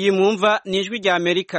iyi mwumva ni ijwi rya amerika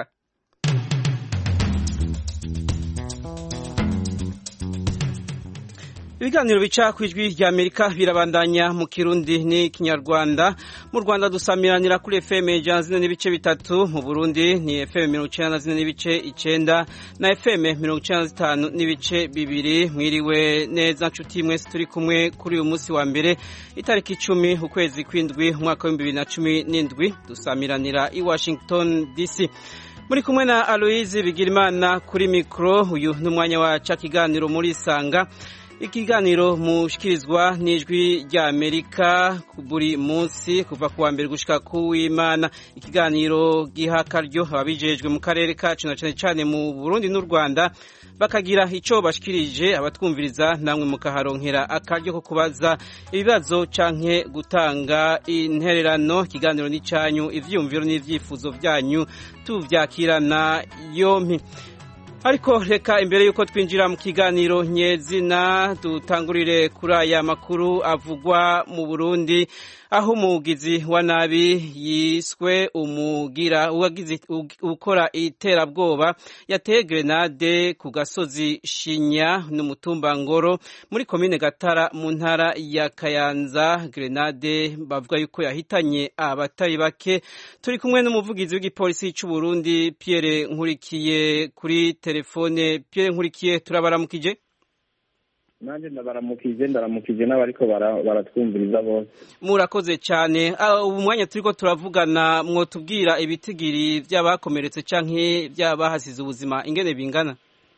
ibiganiro bica ku ijwi rya amerika birabandanya mu kirundi ni kinyarwanda mu rwanda dusamiranira kuri fm ijana zine n'ibice bitatu mu burundi ni fm mirongo icenda na zine n'ibice icenda na fm mirongo icenda na zitanu n'ibice bibiri mwiriwe neza nshuti mwese turi kumwe kuri uyu munsi wa mbere itariki icumi ukwezi kw'indwi umwaka w'ibihumbi bibiri na cumi n'indwi dusamiranira i washington dc muri kumwe na aloise bigirimana kuri mikoro uyu ni umwanya wa ca kiganiro muri isanga ikiganiro mushikirizwa n'ijwi rya amerika buri munsi kuva ku wa mbere gushika ku w'imana ikiganiro giha akaryo ababijejwe mu karere kacu na cane cane mu burundi n'u rwanda bakagira ico bashikirije abatwumviriza namwe mukaharonkera akaryo ko kubaza ibibazo canke gutanga intererano ikiganiro n'icanyu ivyiyumviro n'ivyifuzo vyanyu tuvyakirana yompi ariko reka imbere y'uko twinjira mu kiganiro nyezina dutangurire kuri aya makuru avugwa mu burundi aho umugizi wa nabi yiswe umugira uwagize ukora iterabwoba yateye grenade ku gasozi shinya n'umutumba ngoro muri komine gatara mu ntara ya kayanza grenade bavuga yuko yahitanye abatari bake turi kumwe n'umuvugizi w'igipolisi cy'u Burundi Pierre Nkurikiye kuri telefone Pierre Nkurikiye turabaramukije nanjye ndabaramukije ndaramukije n'abariko baratwumviriza bose murakoze cyane ubu mwanya turiko turavugana mwotubwira ibitigiri by'abakomeretse canke by'abahasize ubuzima ingene bingana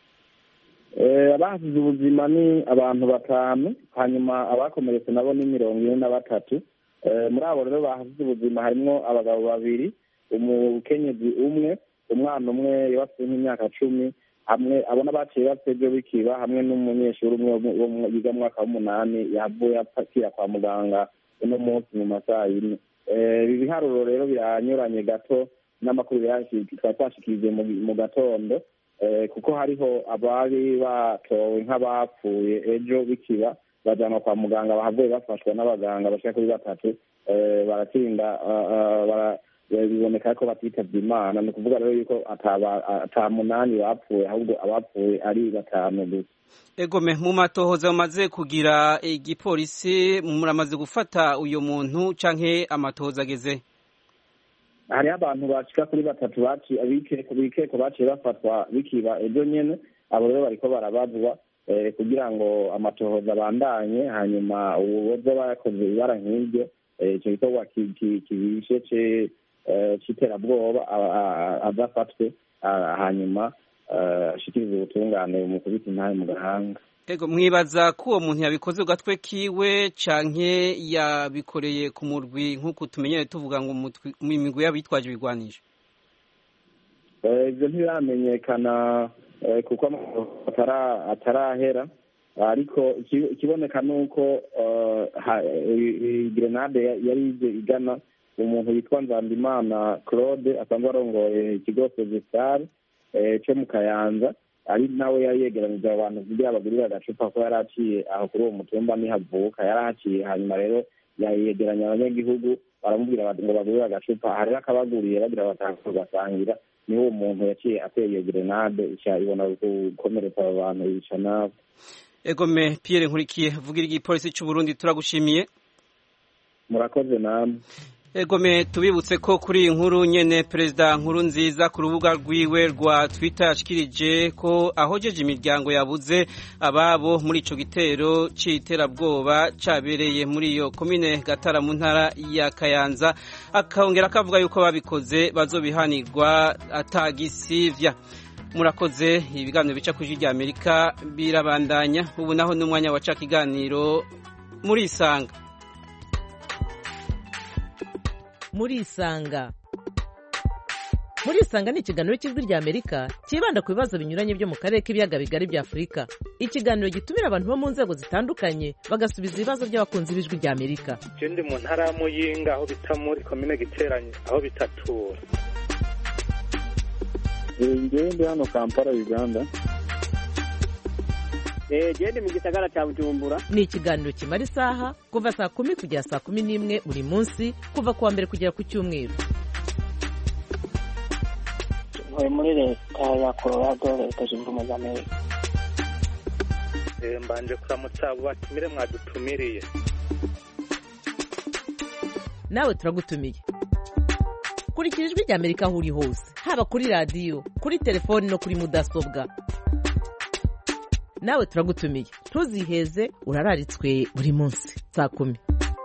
abahasize ubuzima ni abantu batanu hanyuma abakomeretse nabo ni mirongo ine na batatu muri abo rero bahasize ubuzima harimwo abagabo babiri umukenyezi umwe umwana umwe yabafite nk'imyaka cumi hamwe abona baciye bapfa ibyo bikiba hamwe n'umunyeshuri umwe yiga mu mwaka w'umunani yavuye apfira kwa muganga uno munsi mu masaha yine ibi biharuro rero biranyuranye gato n'amakuru twari twashikirije mu gatondo kuko hariho abari batowe nk'abapfuye ejo bikiba bajyanwa kwa muganga bahavuye bafashwa n'abaganga bashika kuri batatu baratinda biboneka ko batitavye imana ni ukuvuga rero yuko ata munani bapfuye ahubwo abapfuye ari batanu gusa egome mu matohoza mumaze kugira igipolisi muramaze gufata uyo muntu canke amatohoza ageze hariho abantu bashika kuri batatu bikeko baciye bafatwa bikiba ejo nyene abo rero bariko barabazwa kugira ngo amatohoza abandanye hanyuma uwoza bakoze ibara nk'iryo ico gikorwa kibishe c'iterabwoba adafatwe hanyuma ashikiriza ubutungane bumukubita intahe mu gahanga ego mwibaza ko uwo muntu yabikoze ku gatwe kiwe canke yabikoreye ku murwi nk'uko tumenyere tuvuga ngo imigwi y'abitwaje ibigwanisho ivyo ntibiramenyekana kuko atarahera ariko ikiboneka ni uko grenade yari ije igana umuntu witwa nzandimana claude asanzwe arongoye ikigo sezestar co mu kayanza ari nawe yari yegeranije abantu kugira bagurire agacupa ko yari aciye aho kuri uwo mutumba nihavuka yari ahaciye hanyuma rero yegeranya abanyagihugu baramubwira ngo bagurire agacupa hariho akabaguriye bagira batanga basangira niho uwo muntu yaciye ateye iyo grenade ica ibona gukomeretsa abo bantu yica nabo egome Pierre Nkurikiye vugira igipolisi cy'u Burundi turagushimiye murakoze namwe egome tubibutse ko kuri iyi nkuru nyene perezida nkuru nziza ku rubuga rwiwe rwa Twitter yashikirije ko ahojeje imiryango yabuze ababo muri ico gitero c'iterabwoba cabereye muri iyo komine Gatara mu ntara ya Kayanza akongera akavuga yuko babikoze bazobihanirwa atagisivya murakoze ibiganiro bica ku ijwi rya amerika birabandanya ubu naho n'umwanya waca ikiganiro muri isanga muri isanga muri isanga ni ikiganiro cy'ijwi rya amerika cyibanda ku bibazo binyuranye byo mu karere k'ibiyaga bigari bya afurika ikiganiro gitumira abantu bo mu nzego zitandukanye bagasubiza ibibazo by'abakunzi b'ijwi rya amerika ndi mu ntara ya muyinga aho bita muri komine giteranye aho bitatura ngewe ndi hano kampala uganda gende mu gisagara cya bujumbura ni ikiganiro kimara isaha kuva saa kumi kugera saa kumi n'imwe buri munsi kuva ku wa mbere kugera ku cyumweru ntuye muri leta ya colorado leta zunze ubumwe za amerika Eh, mbanje kuramutsa abo batumire mwadutumiriye nawe turagutumiye kurikira ijwi rya amerika aho uri hose haba kuri radiyo kuri telefoni no kuri mudasobwa nawe turagutumiye ntuziheze urararitswe buri munsi saa kumi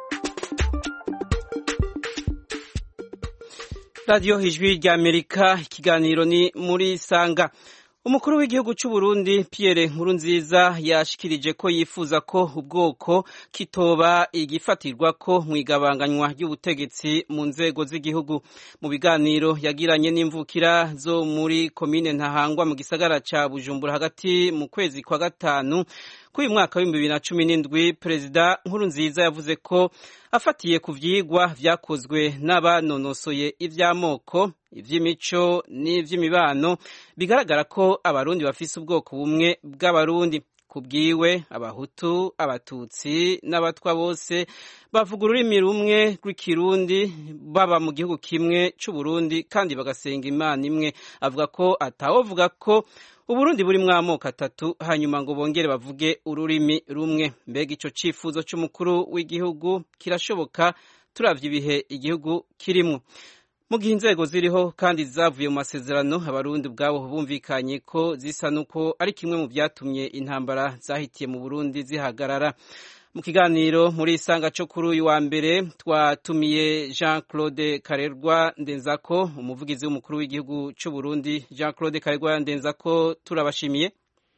radiyo ijwi rya amerika ikiganiro ni muri sanga umukuru w'igihugu cy'u Burundi Pierre Nkurunziza yashikirije ko yifuza ko ubwoko kitoba igifatirwa ko mu igabanganywa ry'ubutegetsi mu nzego z'igihugu mu biganiro yagiranye n'imvukira zo muri komine Ntahangwa mu gisagara ca Bujumbura hagati mu kwezi kwa gatanu kuri uyu mwaka w'ibihumbi bibiri na cumi n'indwi perezida Nkurunziza yavuze ko afatiye ku vyigwa vyakozwe n'abanonosoye ivy'amoko ivy'imico n'ivy'imibano bigaragara ko abarundi bafise ubwoko bumwe bw'abarundi kubwiwe abahutu abatutsi n'abatwa bose bavuga ururimi rumwe rw'ikirundi baba mu gihugu kimwe c'uburundi kandi bagasenga imana imwe avuga ko atawovuga ko uburundi burimwo amoko atatu hanyuma ngo bongere bavuge ururimi rumwe mbega ico cifuzo c'umukuru w'igihugu kirashoboka turavye ibihe igihugu kirimwo mu gihe inzego ziriho kandi zavuye mu masezerano abarundi ubwabo bumvikanye ko zisa n'uko ari kimwe mu vyatumye intambara zahitiye mu burundi zihagarara mu kiganiro muri isanga cyo kuri uyu wa mbere twatumiye jean claude karerwa ndenzako umuvugizi w'umukuru w'igihugu cy'u burundi jean claude karerwa ndenzako turabashimiye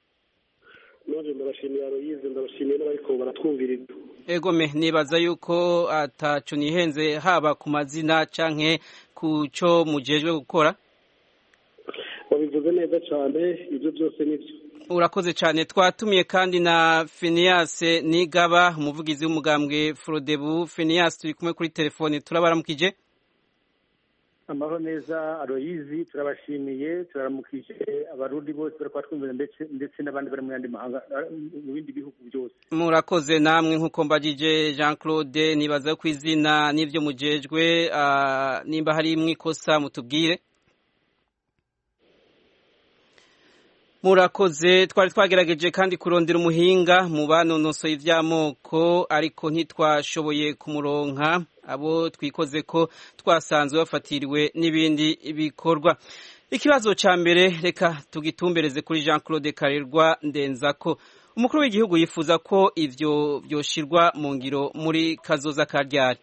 none ndabashimiye aroyize ndabashimiye n'abariko baratwumviriza egome nibaza yuko ataco nihenze haba ku mazina canke ku cyo mujejwe gukora wabivuze neza cyane ibyo byose nibyo urakoze cyane twatumiye kandi na Phineas Nigaba umuvugizi w'umugambwe Frodebu Phineas turi kumwe kuri telefone turabaramukije amahoro neza aroyizi turabashimiye turaramukije abarundi bose bari kubatwumvira ndetse ndetse n'abandi bari mu yandi mahanga mu bindi bihugu byose murakoze namwe nk'uko mbagije Jean Claude nibaza ku izina n'ibyo mujejwe nimba hari mwikosa mutubwire murakoze twari twagerageje kandi kurondera umuhinga mu banonosoye iby'amoko ariko ntitwashoboye kumuronka abo twikoze ko twasanzwe bafatiriwe n'ibindi bikorwa ikibazo cya mbere reka tugitumbereze kuri jean claude karerwa ndenzako umukuru w'igihugu yifuza ko ibyo byoshirwa mu ngiro muri kazoza ka ryari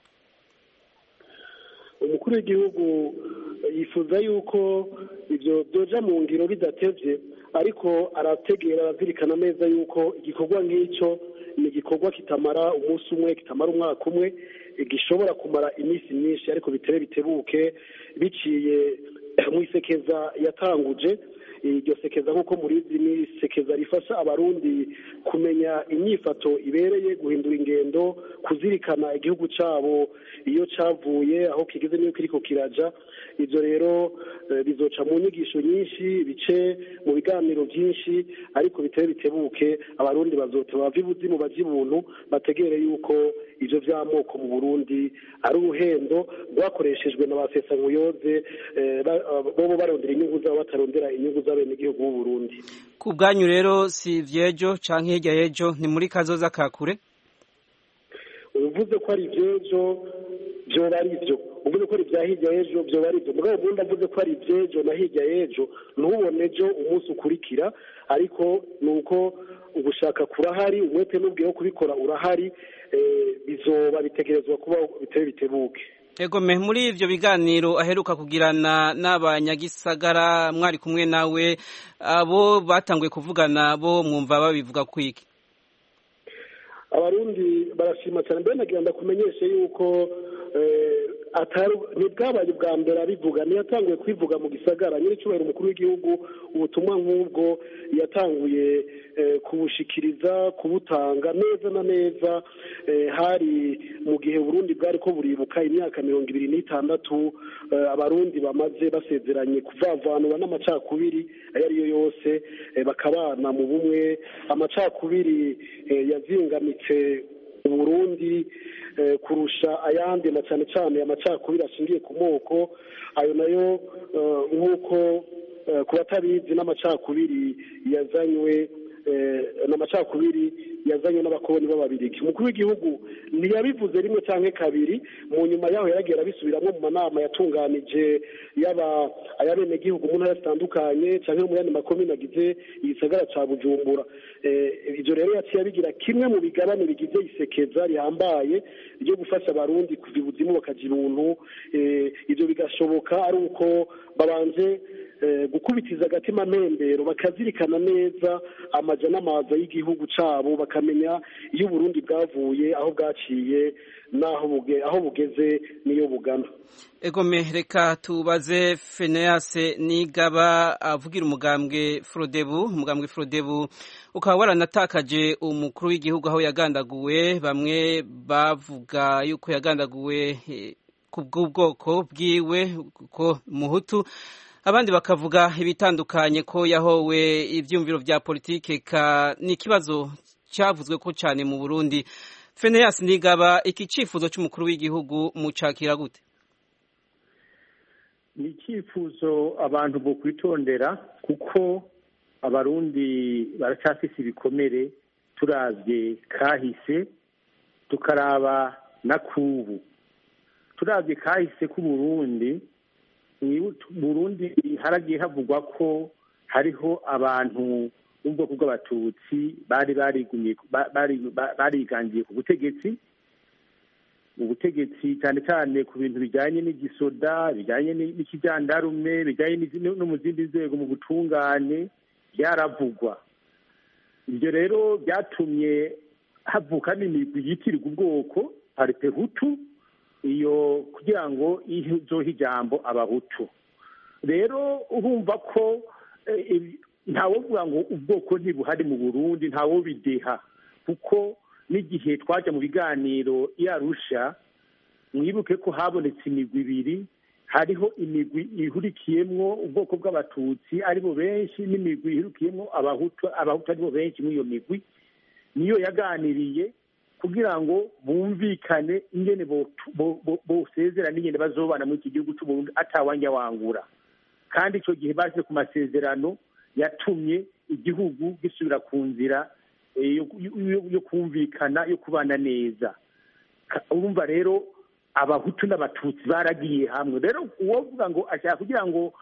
umukuru w'igihugu yifuza yuko ibyo byoja mu ngiro bidatevye ariko arategera arazirikana neza yuko igikorwa nk'icyo ni igikorwa kitamara umunsi umwe kitamara umwaka umwe gishobora kumara iminsi myinshi ariko bitere bitebuke biciye mu isekeza yatanguje iryo sekeza nk'uko murizi ni isekeza rifasha abarundi kumenya imyifato ibereye guhindura ingendo kuzirikana igihugu cyabo iyo cyavuye aho kigeze n'iyo kiriko kiraja ibyo rero bizoca mu nyigisho nyinshi bice mu biganiro byinshi ariko biteye bitebuke abarundi bazota bava ibuzimu bajya ibuntu bategere yuko ibyo by'amoko mu burundi ari uruhendo rwakoreshejwe na ba sesankuyoze bobo barondera inyungu zabo batarondera inyungu z'abenegihugu b'u burundi ku bwanyu rero si iby'ejo cyangwa hirya y'ejo ni muri kazoza ka kure uvuze ko ari iby'ejo byoba ari byo uvuze ko ari ibya hirya y'ejo byoba ari byo mugabo ubundi avuze ko ari iby'ejo na hirya y'ejo ntubone ejo umunsi ukurikira ariko ni uko ugushaka kurahari umwete n'ubwiye wo kubikora urahari bizoba bitegerezwa kuba biteye bitebuke egome muri ibyo biganiro aheruka kugirana n'abanyagisagara mwari kumwe nawe abo batanguye kuvugana bo mwumva babivuga kwiki abarundi barashima cyane mbere nagira ndakumenyeshe yuko ntibwabaye ubwa mbere abivuga ntiyatanguye kwivuga mu gisagara nyir'icyubahiro umukuru w'igihugu ubutumwa nk'ubwo yatanguye kubushikiriza kubutanga neza na neza hari mu gihe Burundi bwari ko buribuka imyaka mirongo ibiri n'itandatu abarundi bamaze basezeranye kuvavanura n'amacakubiri ayo ari yo yose bakabana mu bumwe amacakubiri yazingamitse Burundi kurusha ayandi na cyane cyane amacakubiri ashingiye ku moko ayo nayo nk'uko ku batabizi n'amacakubiri yazanywe n'amacakubiri yazanywe n'abakoloni b'ababirigi umukuru w'igihugu ntiyabivuze rimwe cyangwa kabiri mu nyuma yaho yaragiye arabisubiramo mu manama yatunganije yaba ayabenegihugu mu ntara zitandukanye cyangwa mu yandi makomine agize igisagara cya bujumbura ibyo rero yaciye abigira kimwe mu bigabane bigize isekeza rihambaye ryo gufasha abarundi kuva ibuzimu bakajya ibuntu ibyo bigashoboka ari uko babanje gukubitiza agatima mpembero bakazirikana neza amaja n'amaza y'igihugu cyabo bakamenya iyo uburundi bwavuye aho bwaciye n'aho aho bugeze n'iyo bugana egome reka tubaze feneyase nigaba avugira umugambwe forodebu umugambwe forodebu ukaba waranatakaje umukuru w'igihugu aho yagandaguwe bamwe bavuga yuko yagandaguwe ku bw'ubwoko bwiwe ko muhutu abandi bakavuga ibitandukanye ko yahowe ibyumviro bya politike ka ni ikibazo cyavuzwe ko cyane mu burundi feneyasi nigaba iki cyifuzo cy'umukuru w'igihugu mucakira gute ni icyifuzo abantu bo kwitondera kuko abarundi baracyafise ibikomere turabye kahise tukaraba na kubu turabye kahise k'uburundi burundi haragiye havugwa ko hariho abantu b'ubwoko bw'abatutsi bari barigangiye ku butegetsi ubutegetsi cyane cyane ku bintu bijyanye n'igisoda bijyanye n'ikijandarume bijyanye no mu zindi nzego mu butungane byaravugwa ibyo rero byatumye havuka n'imigwi yitirirwa ubwoko paripehutu iyo kugira ngo izohe ijambo abahutu rero urumva ko ntawovuga ngo ubwoko ntibuhari mu burundi ntawobideha kuko n'igihe twajya mu biganiro yarusha mwibuke ko habonetse imigwi ibiri hariho imigwi ihurikiyemwo ubwoko bw'abatutsi aribo benshi n'imigwi ihurikiyemwo abahutu abahutu aribo benshi muri iyo migwi niyo yaganiriye kugira ngo bumvikane ingene bosezera n'ingene bazobana muri iki gihugu cy'uburundi atawanja wangura kandi icyo gihe baje ku masezerano yatumye igihugu gisubira ku nzira yo kumvikana yo kubana neza urumva rero abahutu n'abatutsi baragiye hamwe rero uwovuga ngo ashaka kugira ngo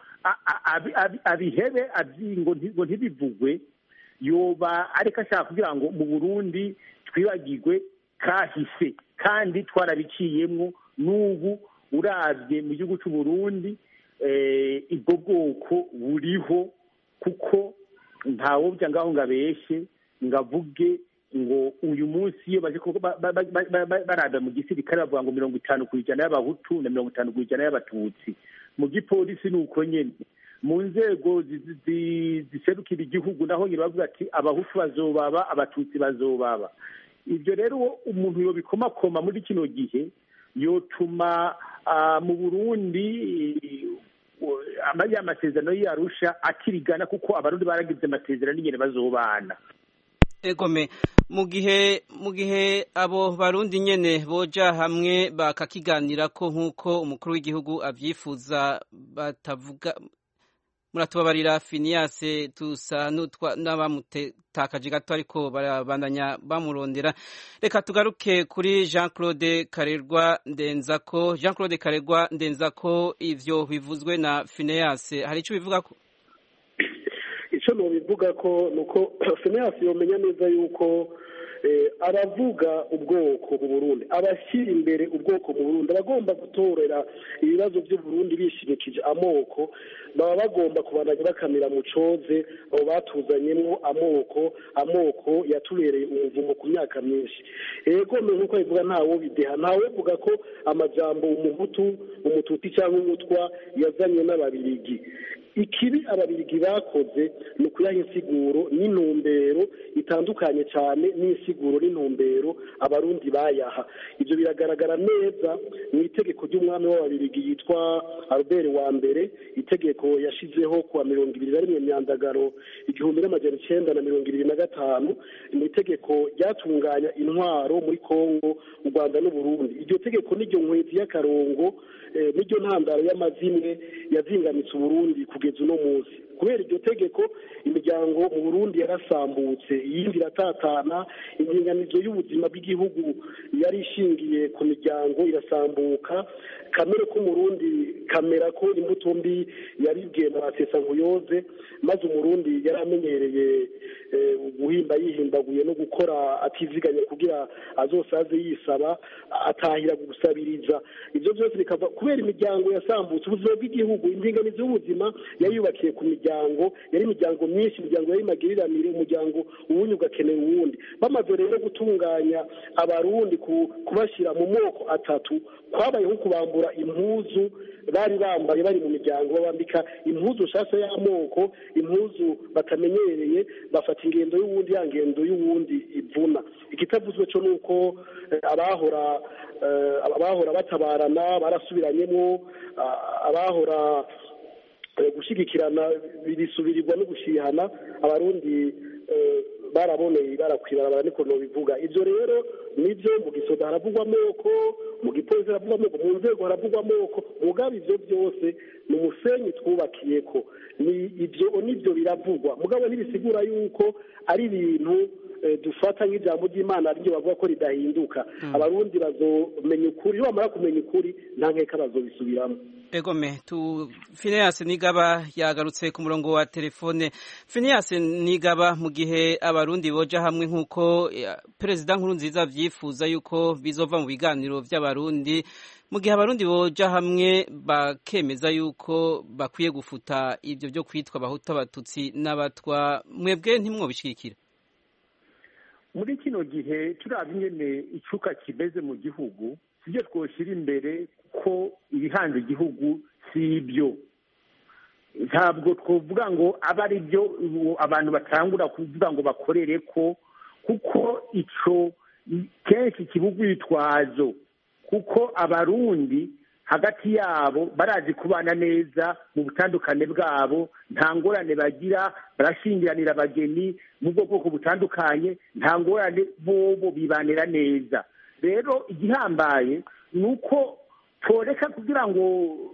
abihebe ngo ntibivugwe yoba ariko ashaka kugira ngo mu burundi twibagirwe kahise kandi twarabiciyemwo n'ubu urabye mu gihugu cy'u Burundi ubwo bwoko buriho kuko ntawobya ngaho ngo abeshye ngo avuge ngo uyu munsi iyo baje barada mu gisirikare bavuga ngo mirongo itanu ku ijana y'abahutu na mirongo itanu ku ijana y'abatutsi mu gipolisi ni uko nyine mu nzego ziserukira igihugu naho nyine bavuga ati abahutu bazobaba abatutsi bazobaba ibyo rero umuntu yobikomakoma muri kino gihe yotuma mu burundi ya masezerano yarusha akirigana kuko abarundi baragize amasezerano n'ingene bazobana egome mu gihe mu gihe abo barundi nyene boja hamwe bakakiganira ko nk'uko umukuru w'igihugu abyifuza batavuga muratubabarira finiyase tusa n'abamutakaje gato ariko barabandanya bamurondera reka tugaruke kuri jean claude karerwa ndenzako jean claude karerwa ndenzako ivyo bivuzwe na finiyase hari icyo bivuga ko icyo nubivuga ko ni uko finiyase yomenya neza yuko aravuga ubwoko mu burundi abashyira imbere ubwoko mu burundi abagomba gutorera ibibazo by'uburundi bishimikije amoko baba bagomba kubandanya bakamira mu coze abo batuzanyemo amoko amoko yatubereye umuvumo ku myaka myinshi ego nk'uko bivuga ntawo bideha ntawe uvuga ko amajambo umuhutu umututi cyangwa umutwa yazanywe n'ababirigi ikibi ababirigi bakoze ni ukuyaha insiguro n'intumbero itandukanye cyane n'insiguro n'intumbero abarundi bayaha ibyo biragaragara neza mu itegeko ry'umwami w'ababirigi yitwa albert wa mbere itegeko yashizeho kuwa mirongo ibiri na rimwe myandagaro igihumbi n'amajana icyenda na mirongo ibiri na gatanu ni itegeko ryatunganya intwaro muri kongo u rwanda n'uburundi iryo tegeko n'iryo nkwezi y'akarongo n'iryo ntandaro y'amazimwe yazingamitse uburundi kugeza uno munsi kubera iryo tegeko imiryango mu burundi yarasambutse iyindi iratatana indinganizo y'ubuzima bw'igihugu yari ishingiye ku miryango irasambuka kamere k'umurundi kamera ko imbuto mbi yaribwiye mu nkuyoze maze umurundi yari amenyereye guhimba yihimbaguye no gukora atiziganya kugira azosaze yisaba atahira gusabiriza ibyo byose bikava kubera imiryango yasambutse ubuzima bw'igihugu indinganizo y'ubuzima yari yubakiye ku miryango yari imiryango myinshi imiryango yari magiriranire umuryango uwundi ugakenera uwundi bamaze rero gutunganya abarundi kubashyira mu moko atatu kwabaye nko kubambura impuzu bari bambaye bari mu miryango babambika impuzu nshasha y'amoko impuzu batamenyereye bafata ingendo y'uwundi ya ngendo y'uwundi ivuna ikitavuzwe cyo ni uko abahora abahora batabarana barasubiranyemo abahora gushyigikirana bisubirirwa no gushihana abarundi baraboneye barakwibarabara niko bivuga ibyo rero nibyo mu gisoda haravugwa amoko mu gipolisi haravugwa amoko mu nzego haravugwa amoko mugabo ibyo byose ni umusenyi twubakiye ko ni ibyo nibyo biravugwa mugabo ntibisigura yuko ari ibintu dufata nk'ijambo ry'imana ryo bavuga ko ridahinduka abarundi bazomenya ukuri iyo bamara kumenya ukuri nta nkeka bazobisubiramo egome tu Phineas Nigaba yagarutse ku murongo wa telefone Phineas Nigaba mu gihe abarundi boja hamwe nkuko perezida nkuru nziza vyifuza yuko bizova mu biganiro vy'abarundi mu gihe abarundi boja hamwe bakemeza yuko bakwiye gufuta ivyo byo kwitwa abahuta abatutsi n'abatwa mwebwe ntimwobishikira muri kino gihe turaba ingene icuka kimeze mu gihugu sibyo twoshyira imbere ko ibihanze igihugu si ibyo ntabwo twavuga ngo abe ari byo abantu batangura kuvuga ngo bakorere ko kuko icyo kenshi kibuga urwitwazo kuko abarundi hagati yabo barazi kubana neza mu butandukane bwabo nta ngorane bagira barashingiranira abageni mu bwoko butandukanye nta ngorane bobo bibanira neza rero igihambaye ni uko toreka kugira ngo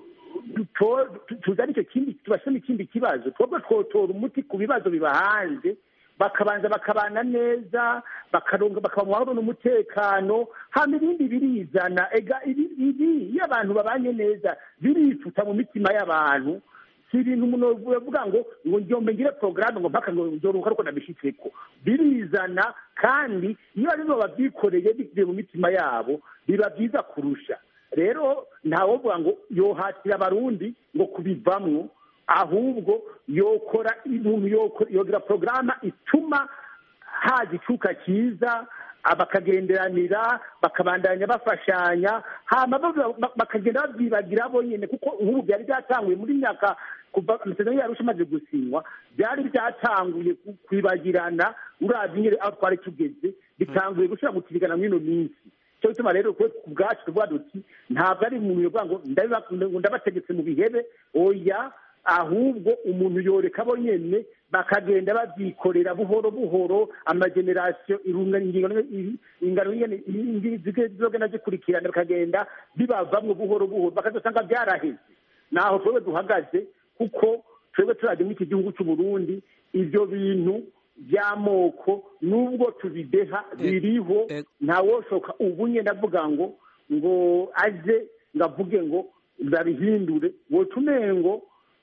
tuzane icyo kindi tubasemo ikindi kibazo twebwe twotora umuti ku bibazo biba hanze bakabanza bakabana neza bakaronga bakaba mu mahoro n'umutekano hama ibindi birizana ega ibi iyo abantu babanye neza birifuta mu mitima y'abantu si ibintu umuntu yavuga ngo ngo njyombe ngire porogaramu ngo mpaka ngo nzoruka ariko nabishyitseko birizana kandi iyo ari bo babyikoreye bivuye mu mitima yabo biba byiza kurusha rero ntawovuga ngo yohatira abarundi ngo kubivamwo ahubwo yokora ibintu yogira porogaramu ituma haza icuka cyiza bakagenderanira bakabandanya bafashanya hama bakagenda babyibagira bonyine kuko nk'ubu byari byatanguye muri myaka kuva amasezerano yarusha amaze gusinywa byari byatanguye kwibagirana urabye nyine aho twari tugeze bitanguye gushyira mu kirigana mw'ino minsi cyo gituma rero ku bwacu tuvuga duti ntabwo ari umuntu yovuga ngo ndabategetse mu bihebe oya ahubwo umuntu yoreka bo nyene bakagenda babyikorera buhoro buhoro amagenerasiyo ingano zizogenda zikurikirana bakagenda bibavamwo buhoro buhoro bakazosanga byaraheze naho twebwe duhagaze kuko twebwe turaje muri iki gihugu cy'u Burundi ivyo bintu by'amoko nubwo tubideha biriho ntawoshoka ubu nyine ndavuga ngo ngo aze ngo avuge ngo babihindure woca umengo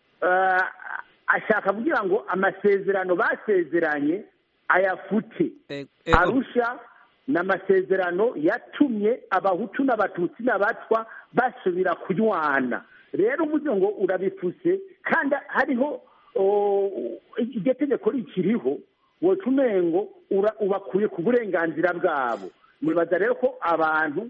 ashaka kugira ngo amasezerano basezeranye ayafute arusha ni amasezerano yatumye abahutu n'abatutsi n'abatwa basubira kunywana rero umuze ngo urabifuse kandi hariho iryo tegeko rikiriho woca umengo ubakuye ku burenganzira bwabo nibaza rero ko abantu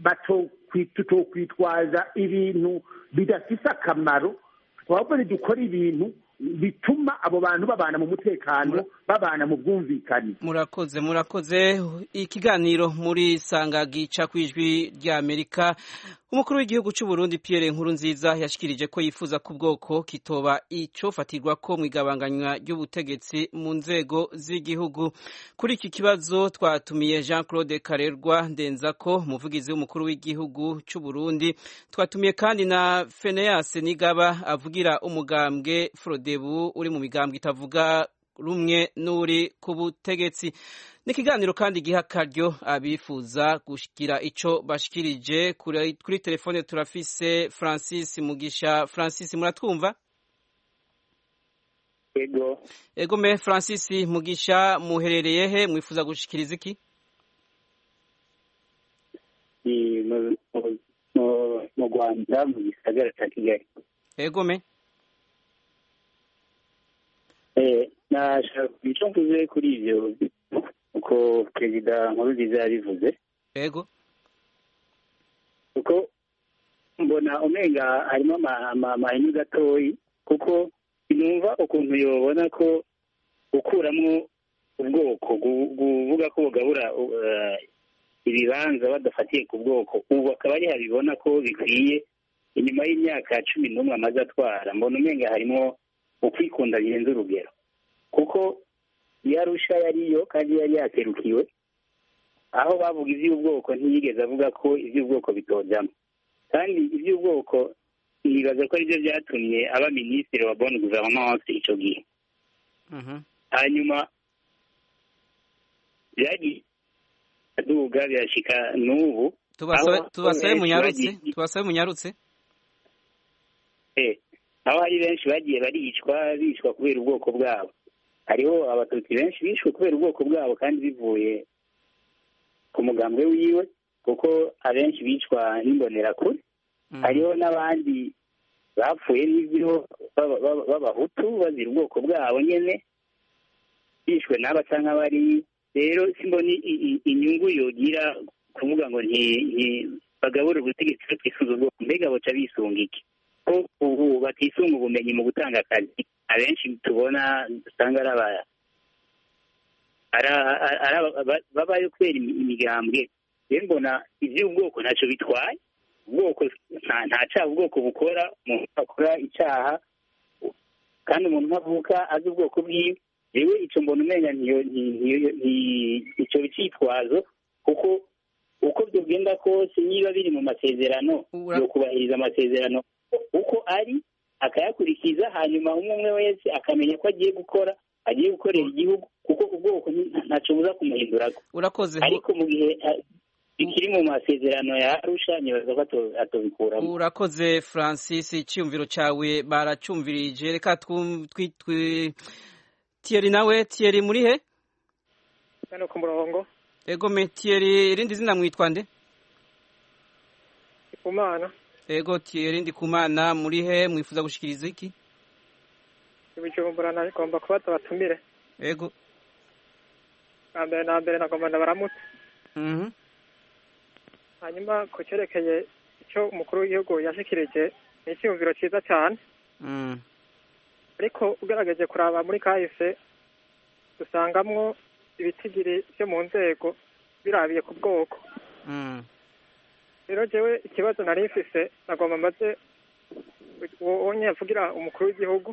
batokwitwaza ibintu bidafise akamaro twabwo dukora ibintu bituma abo bantu babana mu mutekano babana mu bwumvikane murakoze murakoze ikiganiro muri sanga gica ku ijwi rya amerika umukuru w'igihugu cy'u Burundi Pierre Nkurunziza yashikirije ko yifuza ku bwoko kitoba icofatirwa ko mu igabanganywa ry'ubutegetsi mu nzego z'igihugu kuri iki kibazo twatumiye Jean Claude Karerwa Ndenzako umuvugizi w'umukuru w'igihugu cy'u Burundi twatumiye kandi na Phineas Nigaba avugira umugambwe Frode frodebu uri mu migambwe itavuga rumwe n'uri ku butegetsi ni ikiganiro kandi giha akaryo abifuza gushyikira icyo bashikirije kuri telefone turafise francis mugisha francis muratwumva ego ego me francis mugisha muherereye he mwifuza gushikiriza iki mu rwanda mu gisagara cya kigali ego me nashaka icyo mvuze kuri ibyo uko perezida nkurunziza yabivuze ego kuko mbona umenga harimo amahini gatoyi kuko numva ukuntu yobona ko gukuramo ubwoko kuvuga ko bugabura ibibanza badafatiye ku bwoko ubu akaba ari habibona ko bikwiye inyuma y'imyaka cumi n'umwe amaze atwara mbona umenga harimo ukwikunda birenze urugero kuko iyo arusha yariyo kandi yari yaserukiwe aho bavuga iby'ubwoko ntiyigeze avuga ko iby'ubwoko bitojyamo kandi iby'ubwoko nibaza ko aribyo byatumye aba minisitiri wa boni guverinance icyo gihe hanyuma byagiye aduga birashyika n'ubu tubasabe munyarutse tubasabe munyarutse aho hari benshi bagiye baricwa bicwa kubera ubwoko bwabo hariho abatutsi benshi bishwe kubera ubwoko bwabo kandi bivuye ku mugambwe wiwe kuko abenshi bicwa n'imbonerakure hariho n'abandi bapfuye n'ibyo b'abahutu bazira ubwoko bwabo nyine bishwe n'aba cyangwa bari rero simbona inyungu yogira kuvuga ngo bagabure ubutegetsi batisunze ubwoko mbega baca bisunga iki ko ubu batisunga ubumenyi mu gutanga akazi abenshi tubona usanga ari babayo kubera imigambwe rero mbona iby'ubwoko ntacyo bitwaye ubwoko nta cyaha ubwoko bukora umuntu akora icyaha kandi umuntu ntavuka azi ubwoko bwiwe yewe icyo mbona umenya icyo cyitwazo kuko uko byogenda kose niba biri mu masezerano yo kubahiriza amasezerano uko ari akayakurikiza hanyuma umwe umwe wese akamenya ko agiye gukora agiye gukorera igihugu kuko ubwoko ntacyo buza kumuhindura urakoze ariko mu gihe bikiri mu masezerano ya arusha nibaza ko atobikuramo urakoze francis icyumviro cyawe baracyumvirije reka tiyeri nawe tiyeri muri he hano ku murongo ego me tiyeri irindi zina mwitwa nde kumana ego tiyeri ndi kumana muri he mwifuza gushikiriza iki ibijumbura nagomba kubaza batumire ego na mbere na mbere nagomba ndabaramutse hanyuma ku cyerekeye icyo umukuru w'igihugu yashikirije ni icyumviro cyiza cyane ariko ugerageje kuraba muri kahise dusangamwo ibitigiri byo mu nzego birabiye ku bwoko rero jewe ikibazo nari mfise nagomba maze wonye avugira umukuru w'igihugu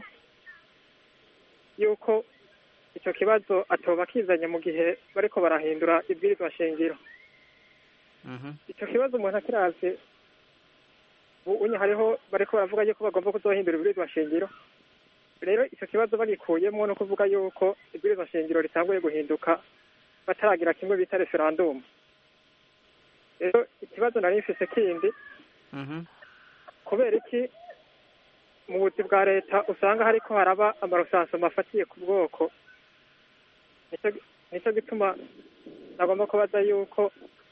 yuko icyo kibazo atoba kizanye mu gihe bariko barahindura ibwirizwa shingiro icyo kibazo umuntu akiravye unye hariho bariko baravuga yuko bagomba kuzohindura ibwirizwa shingiro rero icyo kibazo bagikuyemo no kuvuga yuko ibwirizwa shingiro ritanguye guhinduka bataragira kimwe bita referandumu rero ikibazo nari mfise kindi kubera iki mu buzi bwa leta usanga hariko haraba amarusansoma afatiye ku bwoko nicyo gituma nagomba kubaza yuko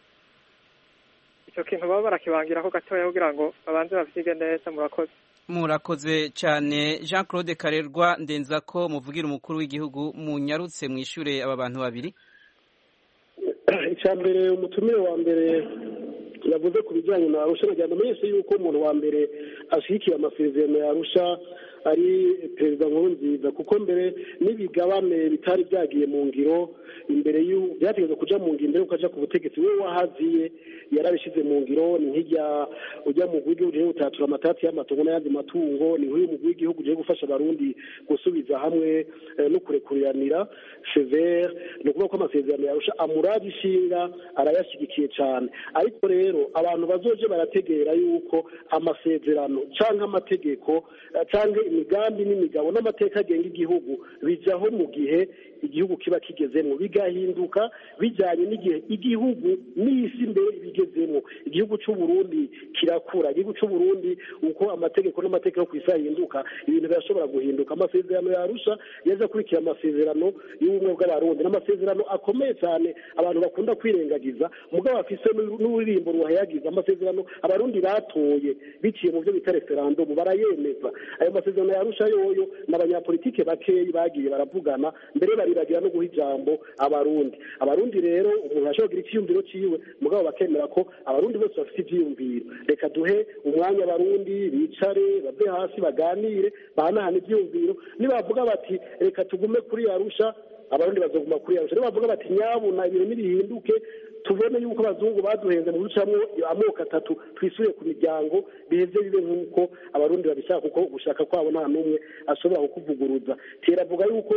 icyo kintu baba barakibangiraho gatoya kugira ngo babanze bavyige neza murakoze murakoze cyane jean claude karerwa ndenza ko muvugira umukuru w'igihugu munyarutse mwishure aba bantu babiri icya mbere umutumire wa mbere yavuze ku bijyanye na arusha nagira amenyeshe yuko umuntu wa mbere ashyigikiye amasezerano ya arusha ari perezida nkurunziza kuko mbere n'ibigabane bitari byagiye mu ngiro imbere byategetswe kuja mu ngiro mbere ukaja ku butegetsi we wahaziye yarabishyize mu ngiro ni nk'ijya ujya mu w'igihugu uje gutatura amatati y'amatongo n'ayandi matungo ni nk'uyu mugwi w'igihugu uje gufasha abarundi gusubiza hamwe no kurekuriranira severe ni ukuvuga ko amasezerano yarusha amuraje ishinga arayashyigikiye cyane ariko rero abantu bazoje barategera yuko amasezerano cyangwa amategeko cyangwa imigambi n'imigabo n'amateka agenga igihugu bijaho mu gihe igihugu kiba kigezemo bigahinduka bijyanye n'igihe igihugu n'isi mbere bigezemo igihugu cy'u Burundi kirakura igihugu cy'u Burundi uko amategeko n'amategeko yo ku isi ahinduka ibintu birashobora guhinduka amasezerano yarusha yaje akurikira amasezerano y'ubumwe bw'abarundi n'amasezerano akomeye cyane abantu bakunda kwirengagiza mugabo bafise n'uririmbo ruhayagiza amasezerano abarundi batoye biciye mu byo bita referandumu barayemeza ayo masezerano yarusha yoyo n'abanyapolitike bakeyi bagiye baravugana mbere baribagira no guha ijambo abarundi abarundi rero umuntu ashobora kugira icyiyumviro ciwe mugabo bakemera ko abarundi bose bafite ivyiyumviro reka duhe umwanya abarundi bicare bave hasi baganire bahanahana ivyiyumviro nibavuga bati reka tugume kuri yarusha abarundi bazoguma kuri yarusha nibavuga bati nyabuna ibintu nibihinduke tubone yuko abazungu baduhenze mu ducamwo amoko atatu twisuye ku miryango biheze bibe nk'uko abarundi babishaka kuko gushaka kwabo nta n'umwe ashobora kukuvuguruza teravuga yuko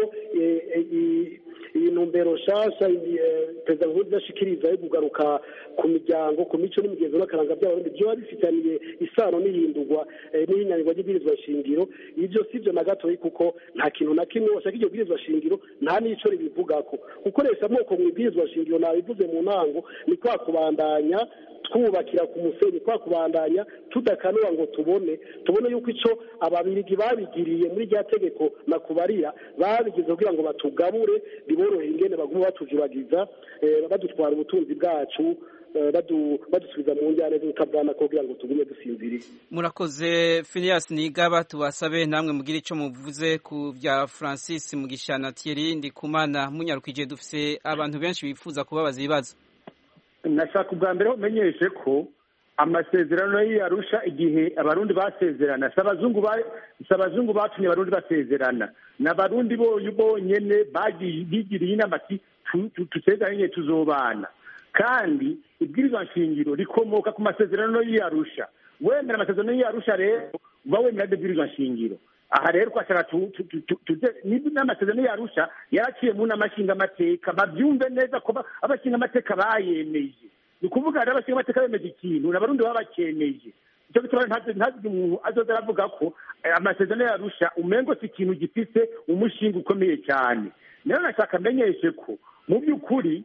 iyi ntumbero nshasha perezida nkurunziza ashikiriza yo kugaruka ku miryango ku mico n'imigenzo n'akaranga by'abarundi byoba bifitaniye isano n'ihindurwa n'ihinyanyurwa ry'ibwirizwa shingiro ibyo si byo na gatoyi kuko nta kintu na kimwe washaka iryo bwirizwa shingiro nta n'ico ribivugako gukoresha amoko mu ibwirizwa shingiro nabivuze mu ntango ni kwa kubandanya twubakira ku musenyi kwa kubandanya tudakanuba ngo tubone tubone yuko ico ababirigi babigiriye muri rya tegeko nakubarira babigize kugira ngo batugabure biboroheye ingene baguma batujuragiza badutwara ubutunzi bwacu badusubiza mu njyane z'utabwana kugira ngo tugume dusinziriye murakoze Phineas Nigaba tubasabe namwe mugire ico muvuze ku bya Francis Mugishana Thierry Ndikumana munyarukije dufise abantu benshi bifuza kubabaza ibibazo nashaka ubwa mbere umenyeshe ko amasezerano y'iyarusha igihe abarundi basezerana si abazungu batumye abarundi basezerana ni abarundi bonyene bigiriye inama ati tusezeranye tuzobana kandi ibwirizwa nshingiro rikomoka ku masezerano y'iyarusha wemera amasezerano y'iyarusha rero uba wemera ibwirizwa nshingiro aha rero twashaka n'amasezerano yarusha yaraciye mu nama nshingamateka babyumve neza ko abashingamateka bayemeje ni ukuvuga rero abashingamateka bemeje ikintu n'abarundi baba bakemeje icyo gituma ntazige umuntu azoza aravuga ko amasezerano yarusha umengo si ikintu gifise umushinga ukomeye cyane rero nashaka amenyeshe ko mu by'ukuri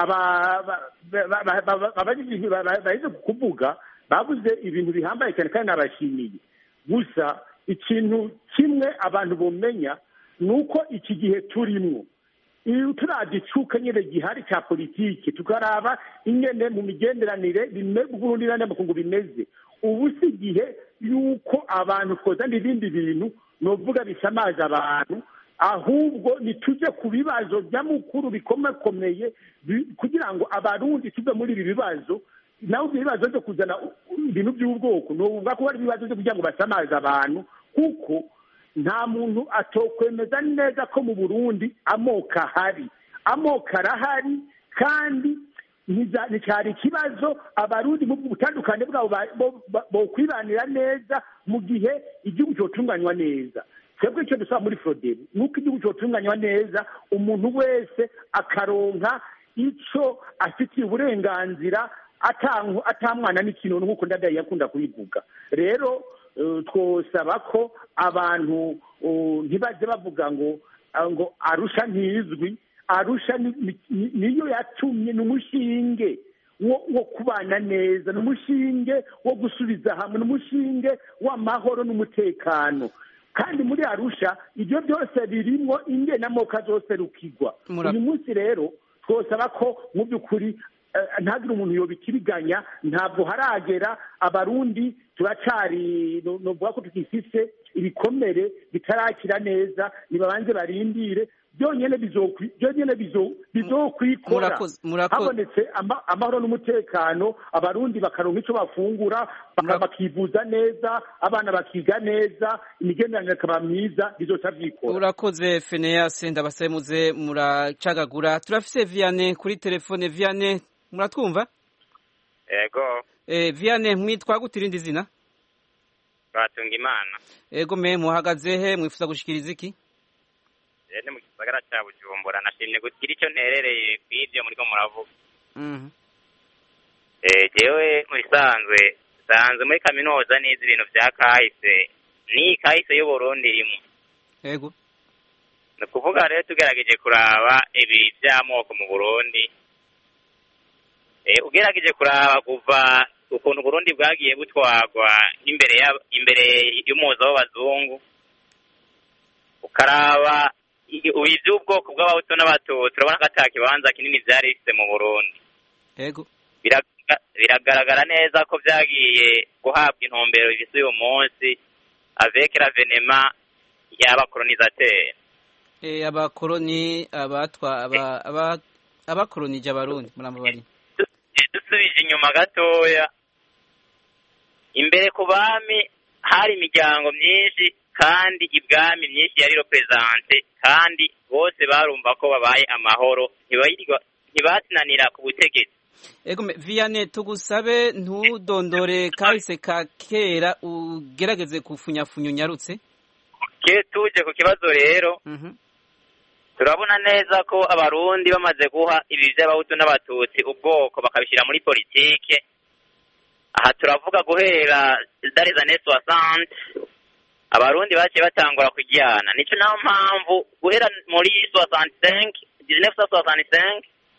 baheze kuvuga bavuze ibintu bihambaye cyane kandi nabashimiye gusa ikintu kimwe abantu bumenya ni uko iki gihe turimo iyo turagicuka nyine gihari cya politiki tukaraba ingene mu migenderanire Burundi n'andi makungu bimeze ubu si igihe y'uko abantu twozana ibindi bintu ni uvuga bisamaje abantu ahubwo nitujye ku bibazo by'amukuru bikomakomeye kugira ngo abarundi tuve muri ibi bibazo nawe ibyo bibazo byo kuzana ibintu by'ubwoko ni ukuvuga ko ari ibibazo byo kugira ngo basamaze abantu kuko nta muntu atokwemeza neza ko mu burundi amoko ahari amoko arahari kandi nticyari ikibazo abarundi mu butandukane bwabo bokwibanira neza mu gihe igihugu cyotunganywa neza twebwe icyo dusaba muri foroderi ni uko igihugu cyotunganywa neza umuntu wese akaronka icyo afitiye uburenganzira atamwana n'ikintu nk'uko ndadaye yakunda kubivuga rero twosaba ko abantu ntibajye bavuga ngo ngo arusha ntizwi arusha niyo yatumye ni umushinge wo kubana neza ni umushinge wo gusubiza hamwe ni umushinge w'amahoro n'umutekano kandi muri arusha ibyo byose birimo ingenamoko zose rukigwa uyu munsi rero twosaba ko mu by'ukuri ntagire umuntu yobikiriganya ntabwo haragera abarundi turacari novuga ko tukifise ibikomere bitarakira neza nibabanze barindire byonyine byonyine bizokwikora habonetse amahoro n'umutekano abarundi bakaronka icyo bafungura bakivuza neza abana bakiga neza imigenderanire ikaba myiza bizoca vyikora urakoze Phineas ndabasabe muze muracagagura turafise Vianney kuri telefone Vianney muratwumva ego eh Vianney mwitwa gute irindi zina batunga imana ego me muhagaze he mwifuza gushikiriza iki ni mu gisagara cya bujumbura nashimye kugira icyo nterereye ku ibyo muriko muravuga jewe mu bisanzwe sanzwe muri kaminuza nize ibintu vya kahise ni kahise y'uburundi irimo yego ni ukuvuga rero tugerageje kuraba ibi by'amoko mu burundi ugerageje kuraba kuva ukuntu uburundi bwagiye butwarwa imbere imbere y'umuzo w'abazungu ukaraba iby'ubwoko bw'abahutu n'abatutsi urabona ko ata kibanza kinini byari bifite mu burundi yego biragaragara neza ko byagiye guhabwa intumbero bifite uyu munsi avec l'avenema y'abakolonisateri abakoloni abatwa abakolonije abarundi murambabari dusubije inyuma gatoya imbere ku bami hari imiryango myinshi kandi ibwami myinshi yari represente kandi bose barumva ko babaye amahoro ntibatinanira ku butegetsi ego viyane tugusabe ntudondore kahise ka kera ugerageze kufunyafunya unyarutse ke tuje ku kibazo rero turabona neza ko abarundi bamaze guha ibi by'abahutu n'abatutsi ubwoko bakabishyira muri politike aha turavuga guhera dare zane soixante abarundi baciye batangura kujyana nicyo nayo mpamvu guhera muri soixante cinq dix-neuf cent soixante cinq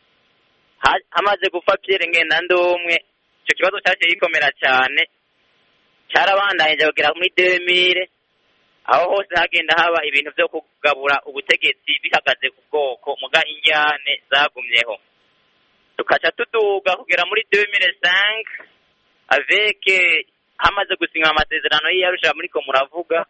hamaze gupfa Pierre Ngendandumwe icyo kibazo cyaciye gikomera cyane cyarabandanyije kugera muri demire aho hose hagenda haba ibintu byo kugabura ubutegetsi bihagaze ku bwoko muga injyane zagumyeho tukaca tuduga kugera muri demire cinq avec hamaze gusinywa amasezerano y'iyarusha muri ko muravuga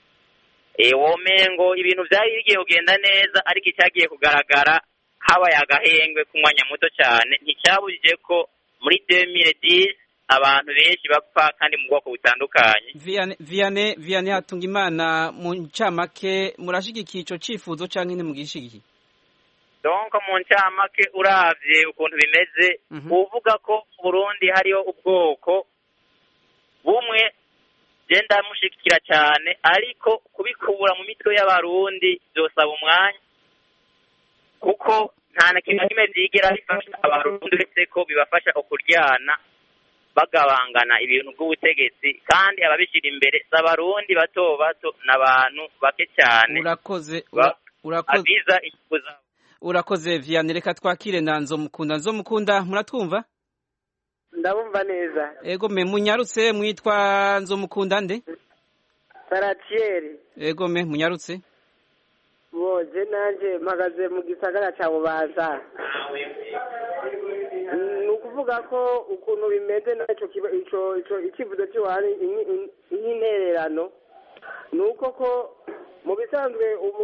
womengo ibintu byari bigiye kugenda neza ariko icyagiye kugaragara habaye agahengwe ku mwanya muto cyane nticyabujije ko muri demire disi abantu benshi bapfa kandi mu bwoko butandukanye viyane viyane hatunga imana mu ncamake murashigikiye icyo cyifuzo cyangwa ntimugishigikiye donko mu ncamake urabye ukuntu bimeze uvuga ko mu burundi hariho ubwoko bumwe genda mushyigikira cyane ariko kubikura mu mitwe y'abarundi byosaba umwanya kuko nta na kimwe kimwe byigera bifasha abarundi uretse ko bibafasha kuryana bagabangana ibintu by'ubutegetsi kandi ababishyira imbere si abarundi bato bato ni abantu bake cyane urakoze abiza inyungu zabo urakoze viyane reka twakire na nzomukunda nzomukunda muratwumva ndabumva neza ego me munyarutse mwitwa nzomukunda nde saratiyeri ego me munyarutse boje nanjye mpagaze mu gisagara cya bubanza ni ukuvuga ko ukuntu bimeze nacyo icyifuzo cy'iwari nk'intererano ni uko ko mu bisanzwe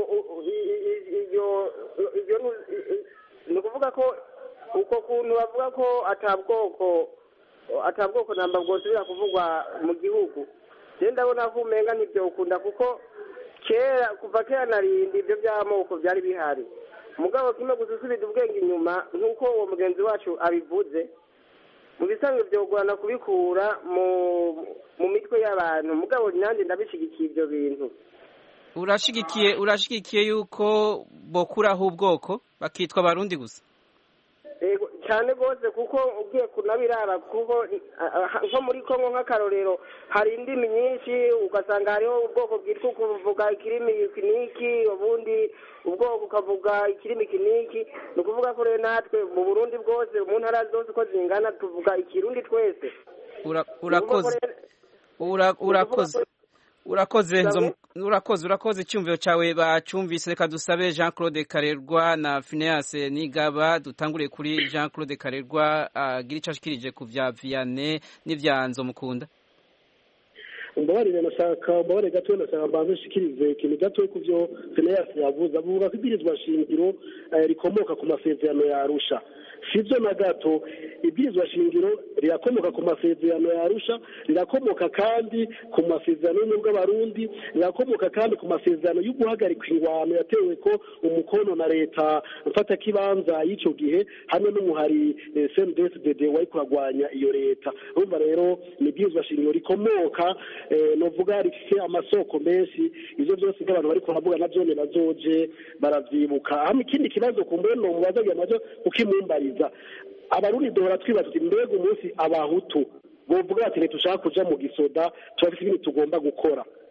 ni ukuvuga ko uko kuntu bavuga ko atabwoko atabwoko namba bwosubira kuvugwa mu gihugu rero ndabona ko umenga ntibyokunda kuko kera kuva kera narindi ibyo by'amoko byari bihari mugabo kimwe gusa usubiza ubwenge inyuma nk'uko uwo mugenzi wacu abivuze mu bisanzwe byogorana kubikura mu mitwe y'abantu mugabo nanjye ndabishyigikiye ibyo bintu urashigikiye urashigikiye yuko bokuraho ubwoko bakitwa abarundi gusa cyane rwose kuko ugiye kunabiraba kuko nko muri kongo nk'akarorero hari indimi nyinshi ugasanga hariho ubwoko bwitwa kuvuga ikirimi kiniki ubundi ubwoko ukavuga ikirimi kiniki ni ukuvuga ko rero natwe mu burundi bwose mu ntara zose uko zingana tuvuga ikirundi twese urakoze urakoze urakoze urakoze urakoze icyumviro cyawe bacyumvise reka dusabe jean claude karerwa na phineas nigaba dutanguriye kuri jean claude karerwa agira icyo ashikirije ku bya viyane n'ibya nzomukunda umbabarire nashaka umbabarire gato nashaka mbanze nshikirize ikintu gato ku byo phineas yavuze avuga ko ibwirizwa shingiro rikomoka ku masezerano ya arusha sibyo na gato ibwirizwa shingiro rirakomoka ku masezerano ya arusha rirakomoka kandi ku masezerano y'ubumwe bw'abarundi rirakomoka kandi ku masezerano yo guhagarika ingwano yatewe ko umukono na leta mfatakibanza y'icyo gihe hamwe n'umuhari cndfdd wari kuragwanya iyo leta urumva rero ni ibwirizwa shingiro rikomoka novuga rifite amasoko menshi ibyo byose nk'abantu bari kuhavuga na byone bazoje baravyibuka hama ikindi kibazo ku mbere nomubazagira naco kukimumbariza abarundi duhora twibaza tuti mbega umunsi abahutu bovuga bati ntitushaka kuja mu gisoda turafise ibintu tugomba gukora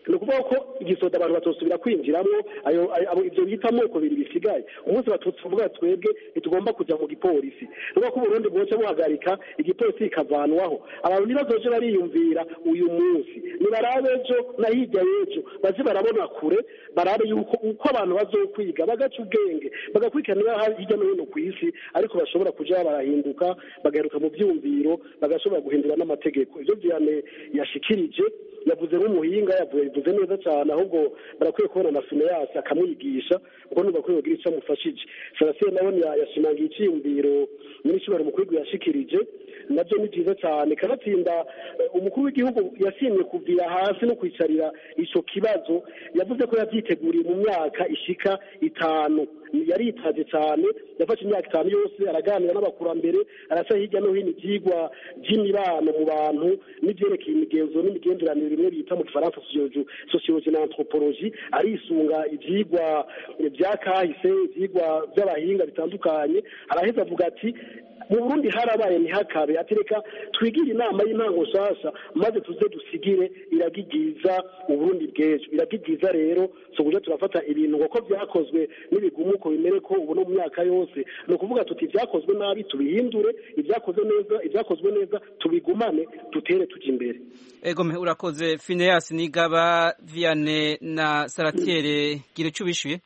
ni ukuvuga ko igisoda abantu batosubira kwinjiramo ayo abo ibyo bita amoko bibiri bisigaye umunsi batutsi tuvuga twebwe ntitugomba kujya mu gipolisi ni ukuvuga ko uburundi bwoce buhagarika igipolisi kikavanwaho abantu ntibazoje bariyumvira uyu munsi nibarabe ejo na hirya y'ejo baze barabona kure barabe yuko uko abantu bazokwiga bagaca ubwenge bagakurikiranira hirya no hino ku isi ariko bashobora kuja barahinduka bagaheruka mu byumviro bagashobora guhindura n'amategeko ivyo vyane yashikirije yavuze nk'umuhinga yavuze bivuze neza cyane ahubwo barakwiye kubona na fineyasi akamwigisha kuko numva ko yogira icyo amufashije sarasiye nawe yashimangiye icyiyumviro nyir'icyubahiro umukuru yashikirije nabyo ni byiza cyane kanatsinda umukuru w'igihugu yasimye kuvira hasi no kwicarira icyo kibazo yavuze ko yabyiteguriye mu myaka ishika itanu yaritaje cyane yafashe imyaka itanu yose araganira n'abakurambere arasa hirya no hino ibyigwa by'imibano mu bantu n'ibyerekeye imigenzo n'imigenderanire bimwe bita mu gifaransa sociology na anthropology arisunga ibyigwa bya kahise ibyigwa by'abahinga bitandukanye araheza avuga ati mu burundi harabaye ntihakabe atereka twigire inama y'intango nshasha maze tuze dusigire iragigiza uburundi bw'ejo iragigiza rero so kuja turafata ibintu uko byakozwe n'ibigumuko bimere ko ubu no mu myaka yose ni ukuvuga tuti ibyakozwe nabi tubihindure ibyakozwe neza ibyakozwe neza tubigumane dutere tuja imbere egome urakoze Phineas Nigaba Vianney na Saratiere gira icyo ubishyuye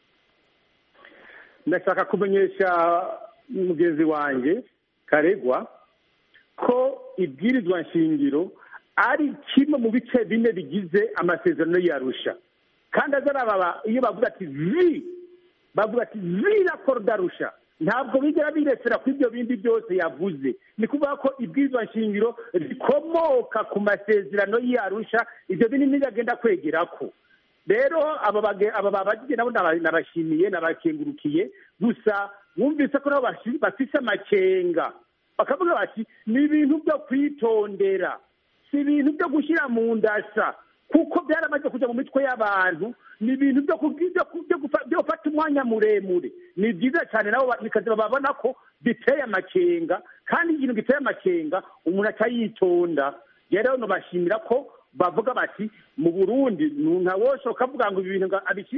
ndashaka kumenyesha mugenzi wanjye karegwa ko ibwirizwa nshingiro ari kimwe mu bice bine bigize amasezerano y'arusha kandi azarababa iyo bavuga ati vi bavuga ati vi raporo darusha ntabwo bigera biresera ku ibyo bindi byose yavuze ni kuvuga ko ibwirizwa nshingiro rikomoka ku masezerano y'arusha ibyo binini bagenda kwegera ko rero aba babagiye nabo nabashimiye nabakengurukiye gusa bumvise ko nabo bafise amakenga bakavuga bati ni ibintu byo kwitondera si ibintu byo gushyira mu ndasa kuko byaramaze kujya mu mitwe y'abantu ni ibintu byo gufata umwanya muremure ni byiza cyane nabo bikaza babona ko biteye amakenga kandi ikintu giteye amakenga umuntu atayitonda rero nubashimira ko bavuga bati mu burundi ntawoshoka avuga ngo ibi bintu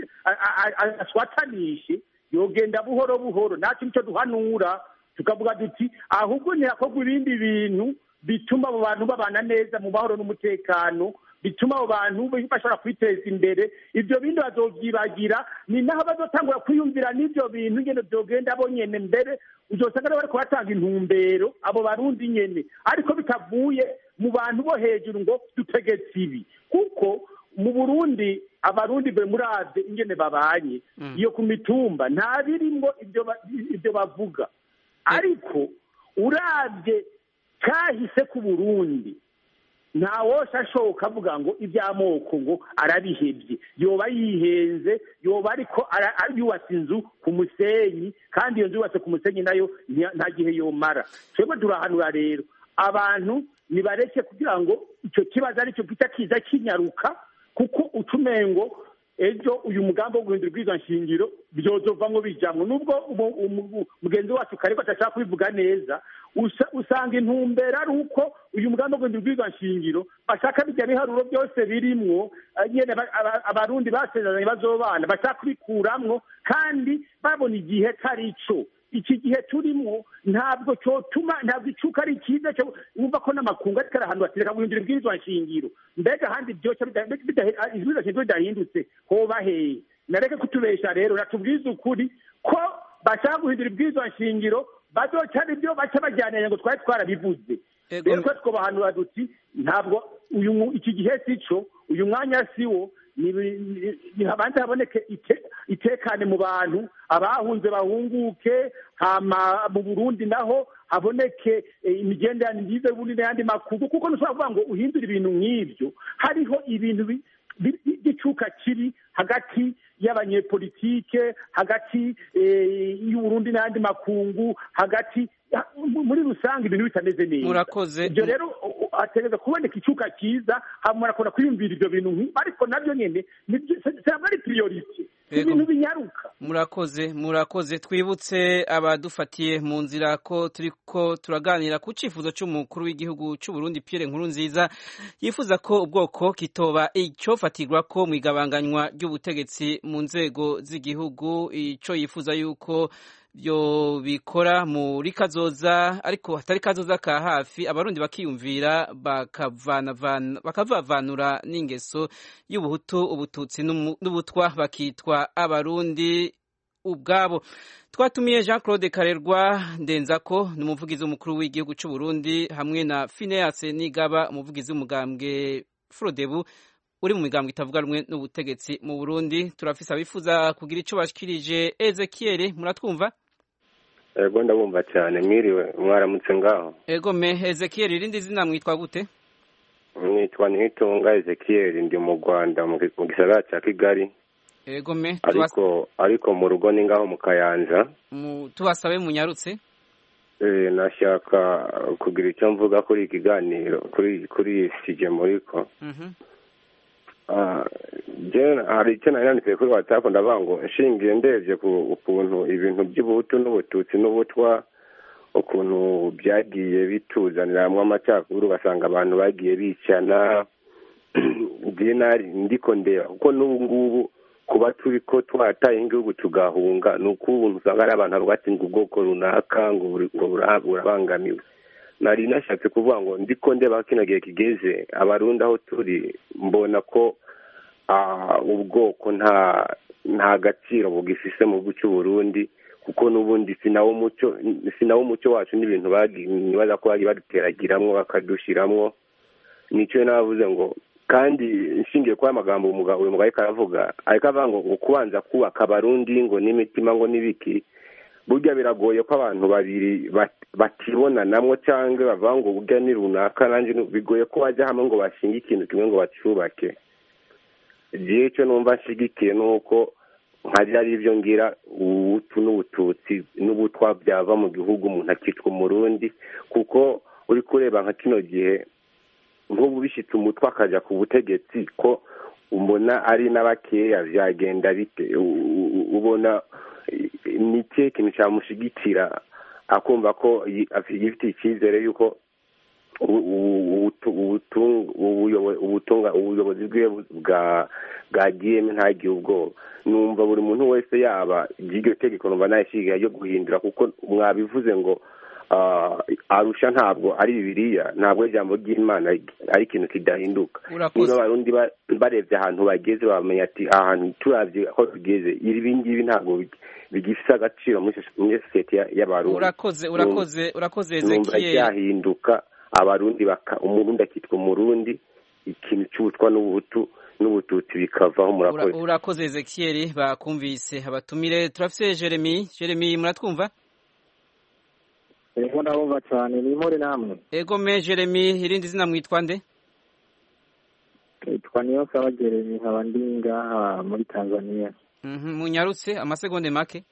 aswatanishe yogenda buhoro buhoro natwe nicyo duhanura tukavuga duti ahubwo ntihakorwa ibindi bintu bituma abo bantu babana neza mu mahoro n'umutekano bituma abo bantu bashobora kwiteza imbere ibyo bindi bazobyibagira ni naho bazotangura kwiyumvira n'ibyo bintu nyine byogenda bo nyene mbere uzosanga rero bariko batanga intumbero abo barundi nyene ariko bitavuye mu bantu bo hejuru ngo dutegetse ibi kuko mu burundi abarundi be muravye ingene babanye iyo ku mitumba nta birimwo ibyo bavuga ariko uravye kahise ku burundi ntawosha ashoka avuga ngo iby'amoko ngo arabihebye yoba yihenze yoba ariko yubatse inzu ku musenyi kandi iyo nzu yubatse ku musenyi nayo nta gihe yomara twebwe turahanura rero abantu nibareke kugira ngo icyo kibazo aricyo gita kiza kinyaruka kuko utumengo ejo uyu mugambi wo guhindura ubwiza nshingiro byozovamwo bijamwo nubwo mugenzi wacu kariko atashaka kubivuga neza usanga intumbero ari uko uyu mugambi wo guhindura ubwiza nshingiro bashaka bijya biharuro byose birimwo nyene abarundi basezeranye bazobana bashaka kubikuramwo kandi babona igihe tari co iki gihe turimo ntabwo cyotuma ntabwo icuka ari cyiza cyo wumva ko n'amakungu ariko ari ahantu batereka guhindura ibwirizwa nshingiro mbega ahandi byose ibwirizwa nshingiro bidahindutse hoba hehe nareke kutubesha rero natubwize ukuri ko bashaka guhindura ibwirizwa nshingiro bazoca ibyo baca bajyanira ngo twari twarabivuze rero twe twobahanura duti ntabwo uyu iki gihe si cyo uyu mwanya si wo habanza haboneke itekane mu bantu abahunze bahunguke hama mu burundi naho haboneke imigenderanire myiza y'uburundi n'ayandi makungu kuko ntushobora kuvuga ngo uhindure ibintu nk'ibyo hariho ibintu by'icuka kiri hagati y'abanyepolitike hagati y'uburundi n'ayandi makungu hagati muri rusange ibintu bitameze neza murakoze ibyo rero hategereza kuboneka icyuka cyiza hanyuma akunda kwiyumvira ibyo bintu ariko nabyo nyine ntabwo ari priorite ibintu binyaruka murakoze murakoze twibutse abadufatiye mu nzira ko turiko turaganira ku cifuzo c'umukuru w'igihugu c'u Burundi Pierre Nkurunziza yifuza ko ubwoko kitoba icofatirwa ko mu igabanganywa ry'ubutegetsi mu nzego z'igihugu ico yifuza yuko byo bikora muri kazoza ariko hatari kazoza ka hafi abarundi bakiyumvira bakavavanura n'ingeso y'ubuhutu ubututsi n'ubutwa bakitwa abarundi ubwabo twatumiye jean claude karerwa ndenzako ni umuvugizi w'umukuru w'igihugu cy'u Burundi hamwe na phineas nigaba umuvugizi w'umugambwe frodebu uri mu migambwe itavuga rumwe n'ubutegetsi mu burundi turafise abifuza kugira ico bashikirije ezekiel muratwumva ego ndabumva cyane mwiriwe mwaramutse ngaho ego me ezekiel irindi zina mwitwa gute mwitwa ntitunga ezekiel ndi mu rwanda mu gisagara cya kigali ego me ariko ariko mu rugo ni ngaho mu kayanja tubasabe munyarutse nashaka kugira icyo mvuga kuri ikiganiro kuri kuri sije muriko hari icyo nari nanditse kuri watsapu ndavuga ngo nshingiye ndebye ku ukuntu ibintu by'ubuhutu n'ubututsi n'ubutwa ukuntu byagiye bituzaniramwo amacakubiri ugasanga abantu bagiye bicana ndiko ndeba kuko n'ubu ngubu kuba turi ko twataye igihugu tugahunga ni uko ubuntu usanga ari abantu batsinzwe ubwoko runaka ngo burabangamiwe nari nashatse kuvuga ngo ndiko ndeba kino gihe kigeze abarundi aho turi mbona ko ubwoko nta nta gaciro bugifise mu gihugu cy'uburundi kuko n'ubundi si nawo umuco si nawo umuco wacu n'ibintu nibaza ko bari baduteragiramwo bakadushiramwo nicyo navuze ngo kandi nshingiye kuba amagambo uyu mugabo ariko aravuga ariko avuga ngo kubanza kubaka abarundi ngo n'imitima ngo n'ibiki burya biragoye ko abantu babiri batibonanamwo cyangwa bavuga ngo burya ni runaka nanjye bigoye ko bajya hamwe ngo bashinge ikintu kimwe ngo bacubake igihe cyo numva nshigikiye ni uko nkajya ari ibyo ngira ubutu n'ubututsi n'ubutwa byava mu gihugu umuntu akitwa umurundi kuko uri kureba nka kino gihe nk'ubu bishyitse umutwe akajya ku butegetsi ko ubona ari n'abakeya byagenda bite ubona ni ikihe kintu cyamushyigikira akumva ko yifitiye icyizere y'uko ubuyobozi bwe bwagiyemo ntagire ubwoba numva buri muntu wese yaba iryo tegeko numva nayishyigiye ryo guhindura kuko mwabivuze ngo arusha ntabwo ari bibiriya ntabwo ijambo ry'imana ari ikintu kidahinduka niba abarundi barebye ahantu bageze bamenya ati ahantu turabye aho tugeze ibi ngibi ntabwo bigifite agaciro muri sosiyete y'abarundi urakoze urakoze urakoze numva ryahinduka abarundi umurundi akitwa umurundi ikintu cy'ubutwa n'ubutu n'ubututsi bikavaho murakoze urakoze ezekiel bakumvise abatumire turafite jeremy jeremy muratwumva ego ndabumva cyane ni impore namwe ego me jeremy irindi zina mwitwa nde twitwa niyo saba jeremy nkaba ndi ngaha muri tanzania munyarutse amasegonde make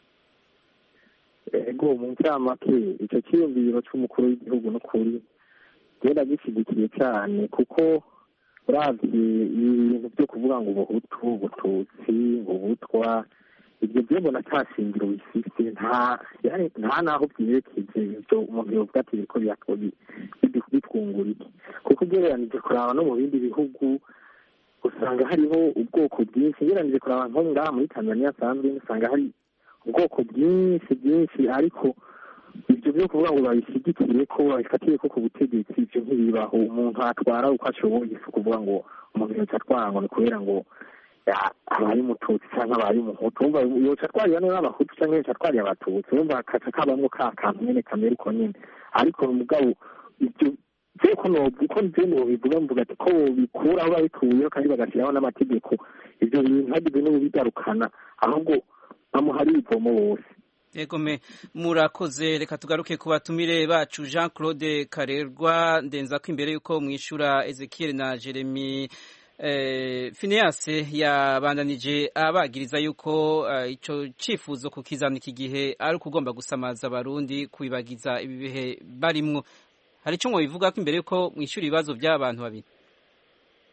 ego mu ncamake icyo cyiyumviro cy'umukuru w'igihugu n'ukuri genda gishyigikiye cyane kuko uravye ibintu byo kuvuga ngo ubuhutu ubututsi ubutwa ibyo byo mbona nta shingiro bifite nta nta naho byerekeje ibyo umuntu yovuga ati biriko bitwungura iki kuko ugereranije kuraba no mu bindi bihugu usanga hariho ubwoko bwinshi ugereranije kuraba nko ngaha muri tanzania asanzwe usanga hari ubwoko bwinshi bwinshi ariko ibyo byo kuvuga ngo babishyigikire ko babifatiye ko ku butegetsi ibyo ntibibaho umuntu atwara uko ashoboye si ukuvuga ngo umuntu yoca atwara ngo ni kubera ngo abaye umututsi cyangwa abaye umuhutu wumva yoca atwarira neza abahutu cyangwa yoca atwarira abatutsi wumva kaca kabamwo ka kantu nyene kamera uko nyene ariko umugabo ibyo vyeko uko nje nobivuga mvuga ati ko bikuraho babikuyeho kandi bagashyiraho n'amategeko ibyo bintu hagize n'ububigarukana ahubwo bamuhari ivomo bose Ego me murakoze reka tugaruke ku batumire bacu Jean Claude Karerwa ndenza ko imbere yuko mwishura Ezekiel na Jeremy eh, Phineas yabandanije abagiriza yuko uh, ico cifuzo kukizana iki gihe ari ukugomba gusamaza abarundi kubibagiza ibi bihe barimwo hari ico bivuga ko imbere yuko mwishura ibibazo by'abantu babiri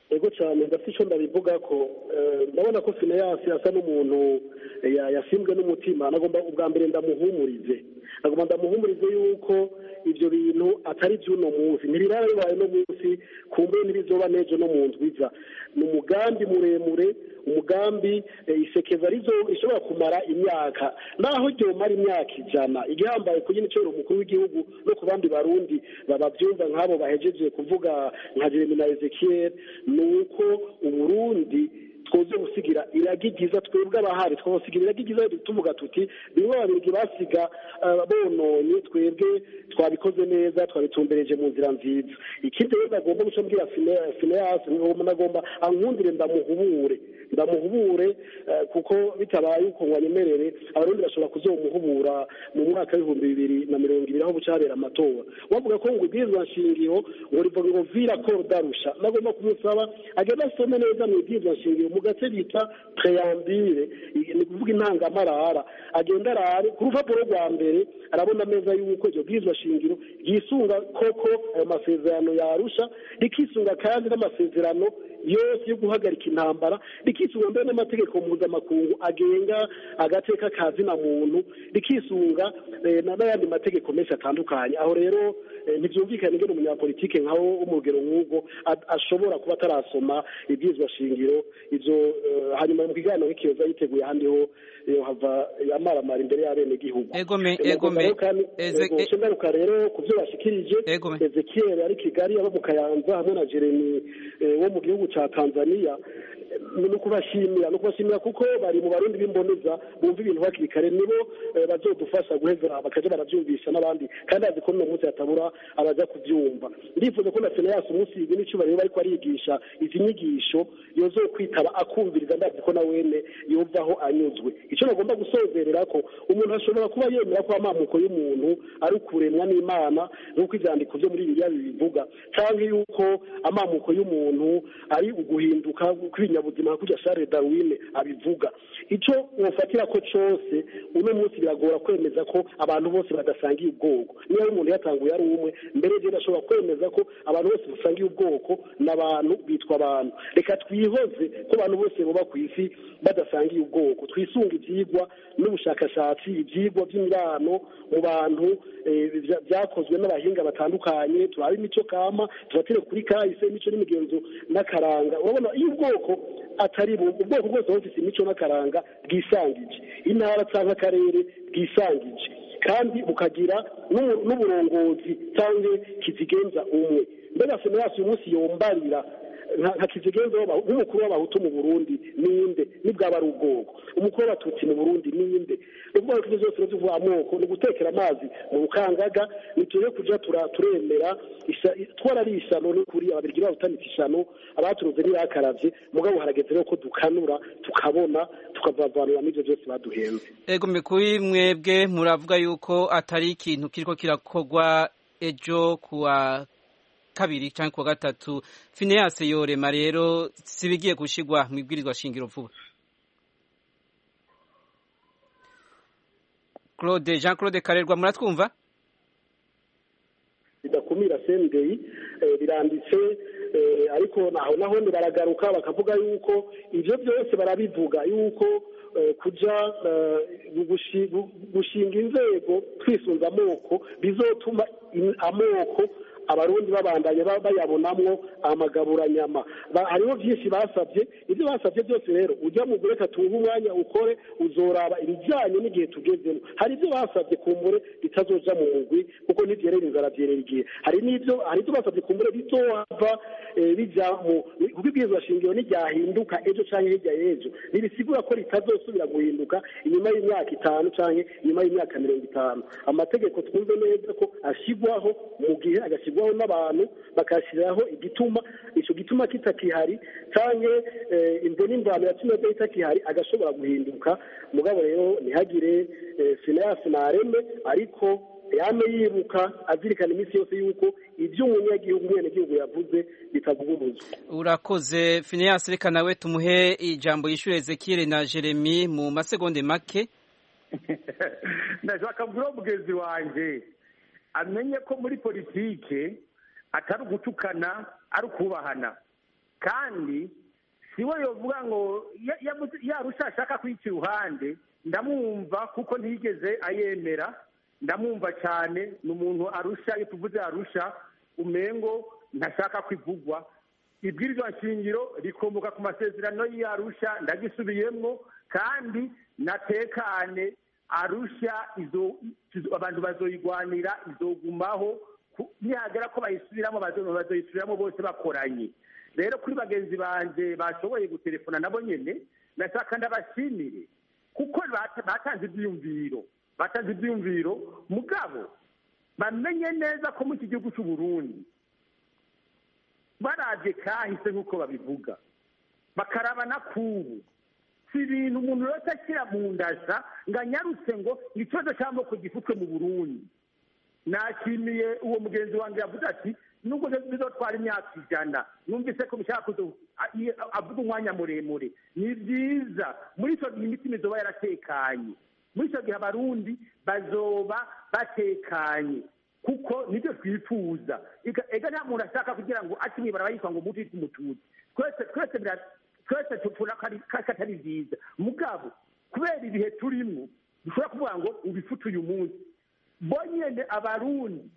ego cyane ndafite icyo ndabivuga ko ndabona ko fineyasi asa n'umuntu yasimbwe n'umutima nagomba ubwa mbere ndamuhumurize nagomba ndamuhumurize yuko ibyo bintu atari by'uno munsi ntibirara bibaye no munsi kumbe ntibizoba n'ejo no mu nzwiza ni umugambi muremure umugambi isekeza rizo ishobora kumara imyaka naho ryomara imyaka ijana igihambaye ku nyine umukuru w'igihugu no ku bandi barundi bababyumva nk'abo bahejeje kuvuga nka jeremy na ezekiel ni uko uburundi twoze gusigira iragi ryiza twebwe abahari twabasigira iragi ryiza tuvuga tuti bimwe babiri basiga bononye twebwe twabikoze neza twabitumbereje mu nzira nziza ikindi rero nagomba guca mbwira fineyasi nagomba ankundire ndamuhubure ndamuhubure kuko bitabaye uko ngo anyemerere abarundi bashobora kuzomuhubura mu mwaka w'ibihumbi bibiri na mirongo ibiri aho buca habera amatora bavuga ko ngo ibwirizwa nshingiro ngo rivuga ngo vira ko darusha nagomba kumusaba agenda asome neza mu ibwirizwa nshingiro mu gace bita preyambire ni kuvuga intangamarara agenda arare ku rupapuro rwa mbere arabona neza yuko iryo bwirizwa shingiro ryisunga koko ayo masezerano yarusha rikisunga kandi n'amasezerano yose yo guhagarika intambara rikisunga mbere n'amategeko mpuzamakungu agenga agateka ka zina muntu rikisunga n'ayandi mategeko menshi atandukanye aho rero ntibyumvikane ingene umunyapolitike nkaho w'umugero nk'ubwo ashobora kuba atarasoma ibyizwa shingiro ibyo hanyuma mu kiganiro nk'ikiyoza yiteguye ahandi ho hava yamaramara imbere y'abenegihugu egome egome ngaruka rero ku byo bashikirije ezekiel ari kigali aba mu kayanza hamwe na jeremy wo mu gihugu cya tanzania ni ukubashimira ni ukubashimira kuko bari mu barundi b'imboneza bumva ibintu hakiri kare nibo bazodufasha guheza bakajya barabyumvisha n'abandi kandi azi ko n'uno munsi hatabura abajya kubyumva ndifuza ko na seneyasi umunsi izi n'icyubahiro ariko arigisha izi nyigisho yozo kwitaba akumviriza ndazi ko na wene yumvaho anyuzwe icyo bagomba gusozerera ko umuntu ashobora kuba yemera ko amamuko y'umuntu ari ukuremwa n'imana nk'uko ibyandiko byo muri biriya bibivuga cyangwa yuko amamuko y'umuntu ari uguhinduka kw'ibinyabuzima nka kurya share darwin abivuga icyo wofatira ko cyose uno munsi biragora kwemeza ko abantu bose badasangiye ubwoko niba umuntu yatanguye ari umwe mbere rero ashobora kwemeza ko abantu bose basangiye ubwoko n'abantu bitwa abantu reka twihoze ko abantu bose baba ku isi badasangiye ubwoko twisunga ibyigwa n'ubushakashatsi ibyigwa by'imibano mu bantu byakozwe n'abahinga batandukanye turaba imico kama tubatire kuri kahise imico n'imigenzo n'akaranga urabona iyo ubwoko atari ubwoko bwose buba bufite imico n'akaranga bwisangije intara cyangwa akarere bwisangije kandi bukagira n'uburongozi cyangwa kizigenza umwe mbega seneyasi uyu munsi yombarira nka kizigenza nk'umukuru w'abahutu mu burundi ninde nibwaba ari ubwoko umukuru w'abatutsi mu burundi ninde ni ukuvuga ko ibyo byose bivuga amoko ni ugutekera amazi mu bukangaga ntitujye kujya turemera twarari ishyano n'ukuri ababirigi babutanitse ishyano abaturuze ntibakaravye mugabo harageze rero ko dukanura tukabona tukavavanura n'ibyo byose baduhenze ego kuri mwebwe muravuga yuko atari ikintu kiriko kirakorwa ejo kuwa kabiri cyangwa kuwa gatatu fineyase yorema rero sibigiye gushigwa mu ibwirizwa shingiro vuba claude jean claude karerwa muratwumva bidakumira sendeyi biranditse ariko naho naho baragaruka bakavuga yuko ibyo byose barabivuga yuko kujya gushinga inzego twisunze amoko bizotuma amoko abarundi babandanye bayabonamwo amagaburanyama hariho byinshi basabye ibyo basabye byose rero ujya mu reka tuwuhe umwanya ukore uzoraba ibijyanye n'igihe tugezemo hari ibyo basabye kumbure bitazoja mu mugwi kuko ntibyerera inzara byerera igihe hari n'ibyo hari ibyo basabye kumbure bizohava bijya mu kuko ibwirizwa shingiro ntiryahinduka ejo cyangwa hirya y'ejo ntibisigura ko ritazosubira guhinduka inyuma y'imyaka itanu cyangwa inyuma y'imyaka mirongo itanu amategeko twumve neza ko ashyirwaho mu gihe agashyirwa n'abantu bakashyiraho igituma icyo gituma kitakihari cyangwa imvo n'imvano yatumye itakihari agashobora guhinduka mugabo rero ntihagire fineyasi ntareme ariko yame yibuka azirikana iminsi yose yuko ibyo umunyagihugu umwenegihugu yavuze bitavuguruzwa urakoze fineyasi reka nawe tumuhe ijambo yishyura ezekiyeli na jeremy mu masegonde make ndashaka kubwira mugenzi wanjye amenye ko muri politike atari ugutukana ari ukubahana kandi siwe yovuga ngo yarusha ashaka kwica iruhande ndamwumva kuko ntiyigeze ayemera ndamwumva cyane ni umuntu arusha iyo tuvuze arusha umengo ntashaka kwivugwa ibwirizwa nshingiro rikomoka ku masezerano y'arusha ndagisubiyemo kandi natekane arusha abantu bazoyigwanira izogumaho nihagera ko bayisubiramo bazoyisubiramo bose bakoranye rero kuri bagenzi banjye bashoboye gutelefona nabo nyine nashaka ndabashimire kuko batanze ibyiyumviro batanze ibyiyumviro mugabo bamenye neza ko muri iki gihugu cy'u Burundi barabye kahise nk'uko babivuga bakaraba na kubu si ibintu umuntu wese ashyira mu ndasa ngo anyarutse ngo ikibazo cy'amoko gifutwe mu burundi nashimiye uwo mugenzi wanjye yavuze ati nubwo bizotwara imyaka ijana numvise ko bishaka avuga umwanya muremure ni byiza muri icyo gihe imitima izoba yaratekanye muri icyo gihe abarundi bazoba batekanye kuko nibyo twifuza ega nta muntu ashaka kugira ngo ace mwibara yitwa ngo muti umututsi twese twese twese tubona ko atari byiza mugabo kubera ibihe turimo dushobora kuvuga ngo ubifute uyu munsi bonyine abarundi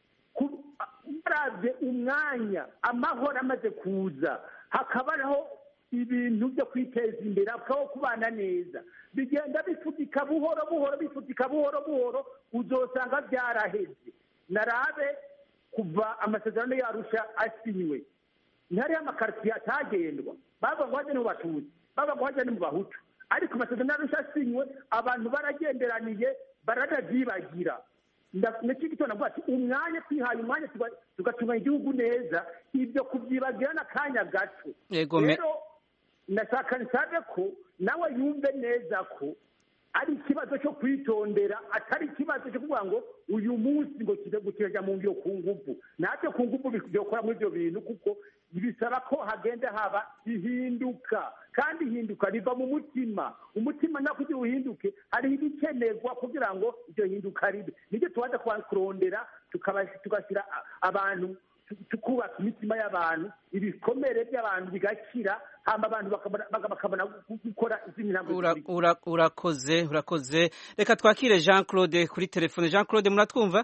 barabye umwanya amahoro amaze kuza hakabaho ibintu byo kwiteza imbere hakabaho kubana neza bigenda bifutika buhoro buhoro bifutika buhoro buhoro uzosanga byaraheze narabe kuva amasezerano yarusha asinywe ntihariho amakaritsiye atagendwa bava ngo hajye mu batutsi bava ngo hajye mu bahutu ariko amasezerano yarusha asinywe abantu baragenderaniye baranabyibagira nacyo gitondo navuga ati umwanya twihaye umwanya tugatunganya igihugu neza ibyo kubyibagira n'akanya gato rero ndashaka nsabe ko nawe yumve neza ko ari ikibazo cyo kwitondera atari ikibazo cyo kuvuga ngo uyu munsi ngo kirajya mu ngiro ku ngufu natwe ku ngufu byokora muri ibyo bintu kuko bisaba ko hagenda haba ihinduka kandi ihinduka riva mu mutima umutima nawe kugira uhinduke hariho ibikenerwa kugira ngo iryo hinduka ribe nibyo tubaza kurondera tugashyira abantu tukubaka imitima y'abantu ibikomere by'abantu bigakira hamba abantu bakabona gukora izindi ntambwe urakoze urakoze reka twakire jean claude kuri telefone jean claude muratwumva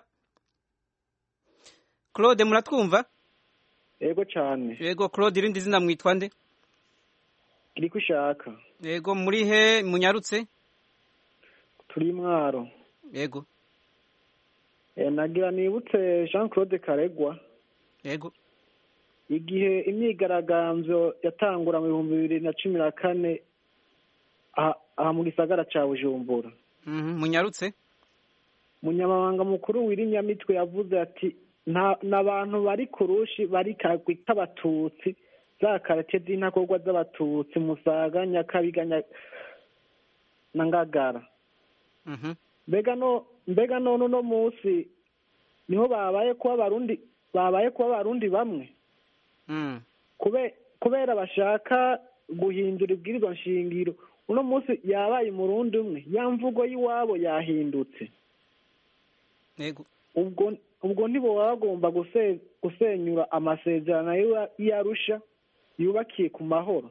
claude muratwumva yego cyane yego claude irindi zina mwitwa nde iri ko ushaka yego muri he munyarutse turi mwaro yego nagira nibutse jean claude karegwa yego igihe imyigaragambyo yatangura mu bihumbi bibiri na cumi na kane aha mu gisagara cya bujumbura munyarutse munyamabanga mukuru w'irinyamitwe yavuze ati n'abantu bari ku rushi bari kagwi k'abatutsi za karate z'intakorwa z'abatutsi musaga nyakabiga na ngagara mbega none uno munsi niho babaye kuba abarundi babaye kuba abarundi bamwe kubera bashaka guhindura ibwirizwa nshingiro uno munsi yabaye umurundi umwe ya mvugo y'iwabo yahindutse ubwo ntibo baba bagomba gusenyura amasezerano y'arusha yubakiye ku mahoro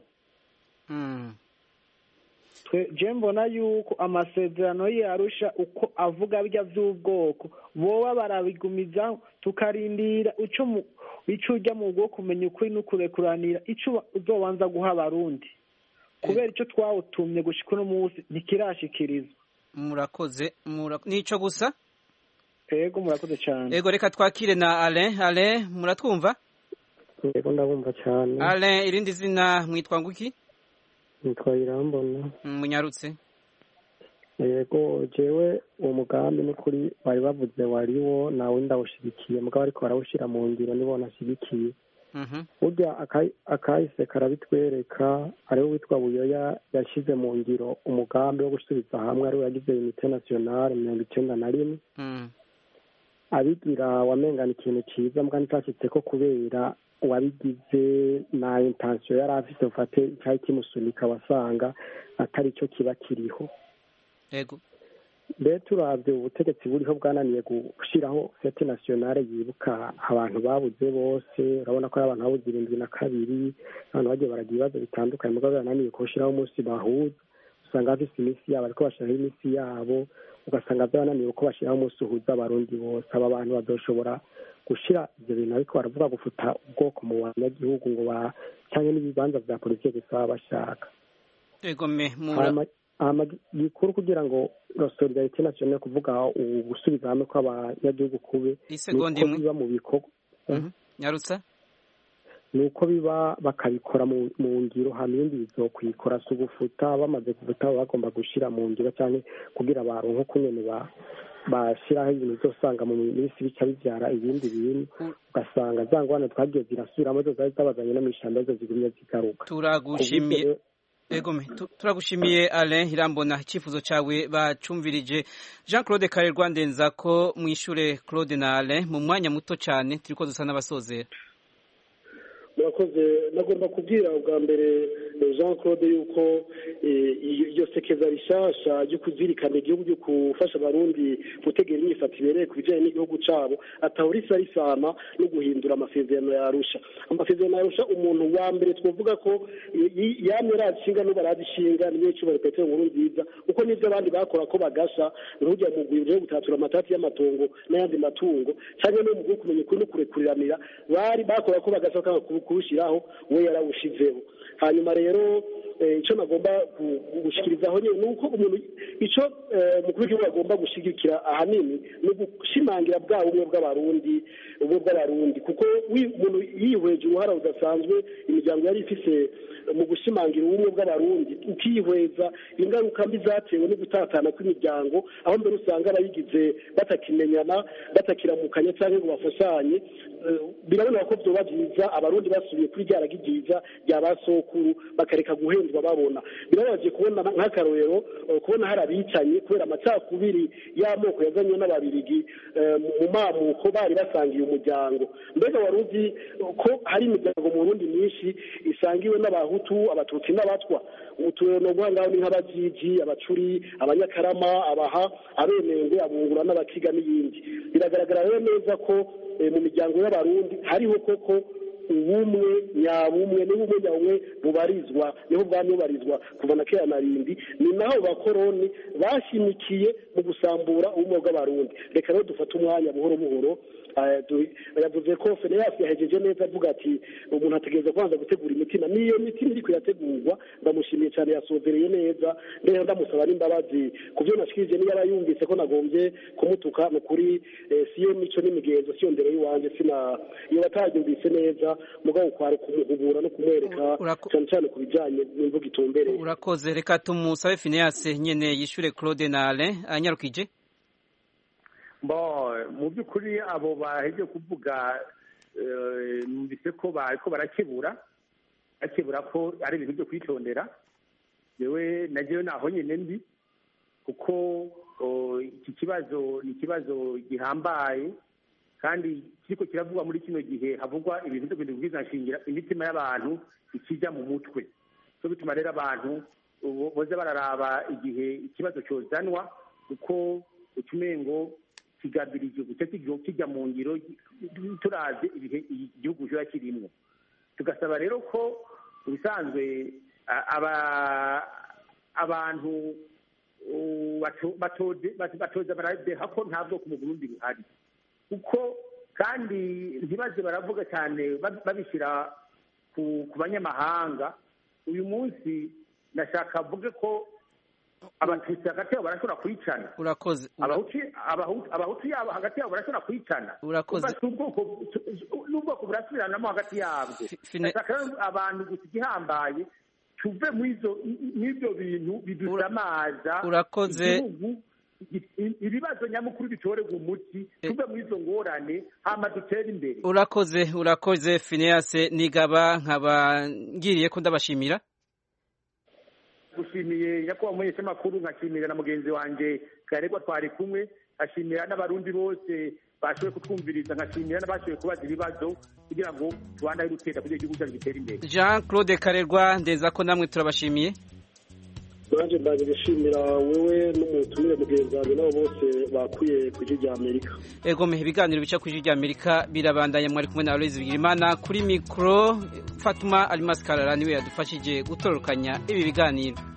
je mbona yuko amasezerano y'arusha uko avuga bijya by'ubwoko boba barabigumiza tukarindira icyo ujya mu bwo kumenya ukuri n'ukurekuranira icyo uzobanza guha abarundi kubera icyo twawutumye gushyika uno munsi ntikirashyikirizwa murakoze n'icyo gusa yego murakoze cyane yego reka twakire na alain alain muratwumva yego ndabumva cyane alain irindi zina mwitwa nguki nitwa irambona munyarutse yego jewe uwo mugambi n'ukuri bari bavuze wariwo nawe ndawushyigikiye mugabo ariko barawushyira mu ngiro nibo nashyigikiye burya akahise karabitwereka ariwe witwa buyoya yashyize mu ngiro umugambi wo gusubiza hamwe ariwe yagize unite nasiyonale mirongo icyenda na rimwe abigira wamengana ikintu cyiza mbwa nticyashyitse ko kubera uwabigize na intansiyo yari afite ufate cyari kimusunika wasanga atari cyo kiba kiriho yego mbere turabye ubutegetsi buriho bwananiye gushyiraho fete nasiyonale yibuka abantu babuze bose urabona ko ari abantu babuze irindwi na kabiri abantu bagiye baragira ibibazo bitandukanye mugabo birananiye kuwushyiraho umunsi bahuza usanga bafise iminsi yabo ariko bashyiraho iminsi yabo ugasanga byarananiye uko bashyiraho umunsi uhuza abarundi bose aba bantu bazoshobora gushyira ibyo bintu ariko baravuga gufuta ubwoko mu banyagihugu ngo ba cyangwa n'ibibanza bya politiki gusa baba bashaka egome mura gikuru kugira ngo solidarite nationale kuvuga ugusubiza hamwe kw'abanyagihugu kube isegonda nuko biba mu bikorwa nyarutsa ni uko biba bakabikora mu ngiro hama ibindi bizokwikora si ugufuta bamaze gufuta baba bagomba gushyira mu ngiro cyangwa kugira baronke uko nyene bashyiraho ibintu uzosanga mu minsi bica bibyara ibindi bintu ugasanga za ngwane twagiye zirasubiramo zo zari zabazanye no mw'ishamba zo zigumye zigaruka turagushimiye egome turagushimiye Alain Irambona icyifuzo cyawe bacumvirije Jean Claude Karerwa ndenza ko mwishure Claude na Alain mu mwanya muto cyane turiko dusa n'abasozera murakoze nagomba kubwira ubwa mbere jean claude yuko iryo sekeza rishasha ryo kuzirikana igihugu ryo gufasha abarundi gutegera imyifato ibereye ku bijyanye n'igihugu cyabo atahora isa risana no guhindura amasezerano yarusha amasezerano yarusha umuntu wa mbere twavuga ko yamye arazishinga n'ubu arazishinga niyo cyubahiro petero nkuru nziza kuko n'ibyo abandi bakora ko bagasha ntujya mu rwego rwo gutatura amatati y'amatongo n'ayandi matungo cyangwa no mu bwo kumenya ukuri no kurekuriranira bari bakora ko bagasha kuwushyiraho we yarawushizeho hanyuma rero icyo nagomba gushyikirizaho nyine ni uko umuntu icyo umukuru w'igihugu agomba gushyigikira ahanini ni ugushimangira bwa bumwe bw'abarundi ubumwe bw'abarundi kuko umuntu yihweje uruhara rudasanzwe imiryango yari ifise mu gushimangira ubumwe bw'abarundi ukihweza ingaruka mbi zatewe no gutatana kw'imiryango aho mbere usanga abayigize batakimenyana batakiramukanya cyangwa ngo bafashanye birabona ko byoba byiza abarundi basubiye kuri rya ragi ryiza rya ba sokuru bakareka guhendwa babona birababaje kubona nk'akarorero kubona hari abicanye kubera amacakubiri y'amoko yazanywe n'ababirigi mu mamuko bari basangiye umuryango mbega wari uzi ko hari imiryango mu burundi myinshi isangiwe n'abahutu abatutsi n'abatwa uturero guhangaho ni nk'abajiji abacuri abanyakarama abaha abenengwe abungura n'abakiga n'iyindi biragaragara rero neza ko mu miryango y'abarundi hariho koko ubumwe nyabumwe n'ubumwe nyabumwe bubarizwa niho bwamye bubarizwa kuva na kera na rindi ni naho bakoroni bashimikiye mu gusambura ubumwe bw'abarundi reka rero dufate umwanya buhoro buhoro yavuze ko feneyasi yahejeje neza avuga ati umuntu ategereza kubanza gutegura imitima n'iyo mitima iriko irategurwa ndamushimiye cyane yasobereye neza mbere ndamusaba n'imbabazi ku byo nashikirije niyo aba yumvise ko nagombye kumutuka ni ukuri siyo mico n'imigenzo siyo ndero y'iwanjye sina iyo bataryumvise neza mugabo kwari kumuhubura no kumwereka cyane cyane ku bijyanye n'imvugo itumbereye urakoze reka tumusabe fineyasi nyene yishure claude na alain anyarukije bo mu by'ukuri abo baheje kuvuga numvise ko bariko barakebura bakebura ko ari ibintu byo kwitondera yewe nagewe naho nyine ndi kuko iki kibazo ni ikibazo gihambaye kandi kiriko kiravugwa muri kino gihe havugwa ibintu byo kubwiza nshingira imitima y'abantu ikijya mu mutwe cyo bituma rero abantu boza bararaba igihe ikibazo cyozanwa kuko utumengo kigabirije guca kijya mu ngiro turazi ibihe igihugu kiba kirimo tugasaba rero ko ubusanzwe abantu batoza baradeha ko nta bwoko mu burundi buhari kuko kandi ntibaze baravuga cyane babishyira ku banyamahanga uyu munsi nashaka avuge ko abatutsi hagati yabo barashobora kwicana urakoze abahutu yabo hagati yabo barashobora kwicana urakoze n'ubwoko burasubiranamo hagati yabwo ndashaka abantu gusa igihambaye tuve mw'ibyo bintu bidusamaza urakoze ibibazo nyamukuru bitorerwa umuti tuve muri izo ngorane hama dutere imbere urakoze urakoze fineyase nigaba nkaba ngiriye ko ndabashimira gushimiye nyakubahwa umumenyeshamakuru nkashimira na mugenzi wanjye karegwa twari kumwe nkashimira n'abarundi bose bashoboye kutwumviriza nkashimira n'abashoboye kubaza ibibazo kugira ngo tubandane dutera kugira igihugu cyacu gitere imbere jean claude karerwa ndeza ko namwe turabashimiye nanjye mbaje gushimira wewe n'umutumire mugenzi wanjye nabo bose bakuye ku ijwi rya amerika ego mehe ibiganiro bica ku ijwi rya amerika birabandanya mwari kumwe na aloyizi bigirimana kuri mikoro fatuma arimasi karara niwe yadufashije gutororokanya ibi biganiro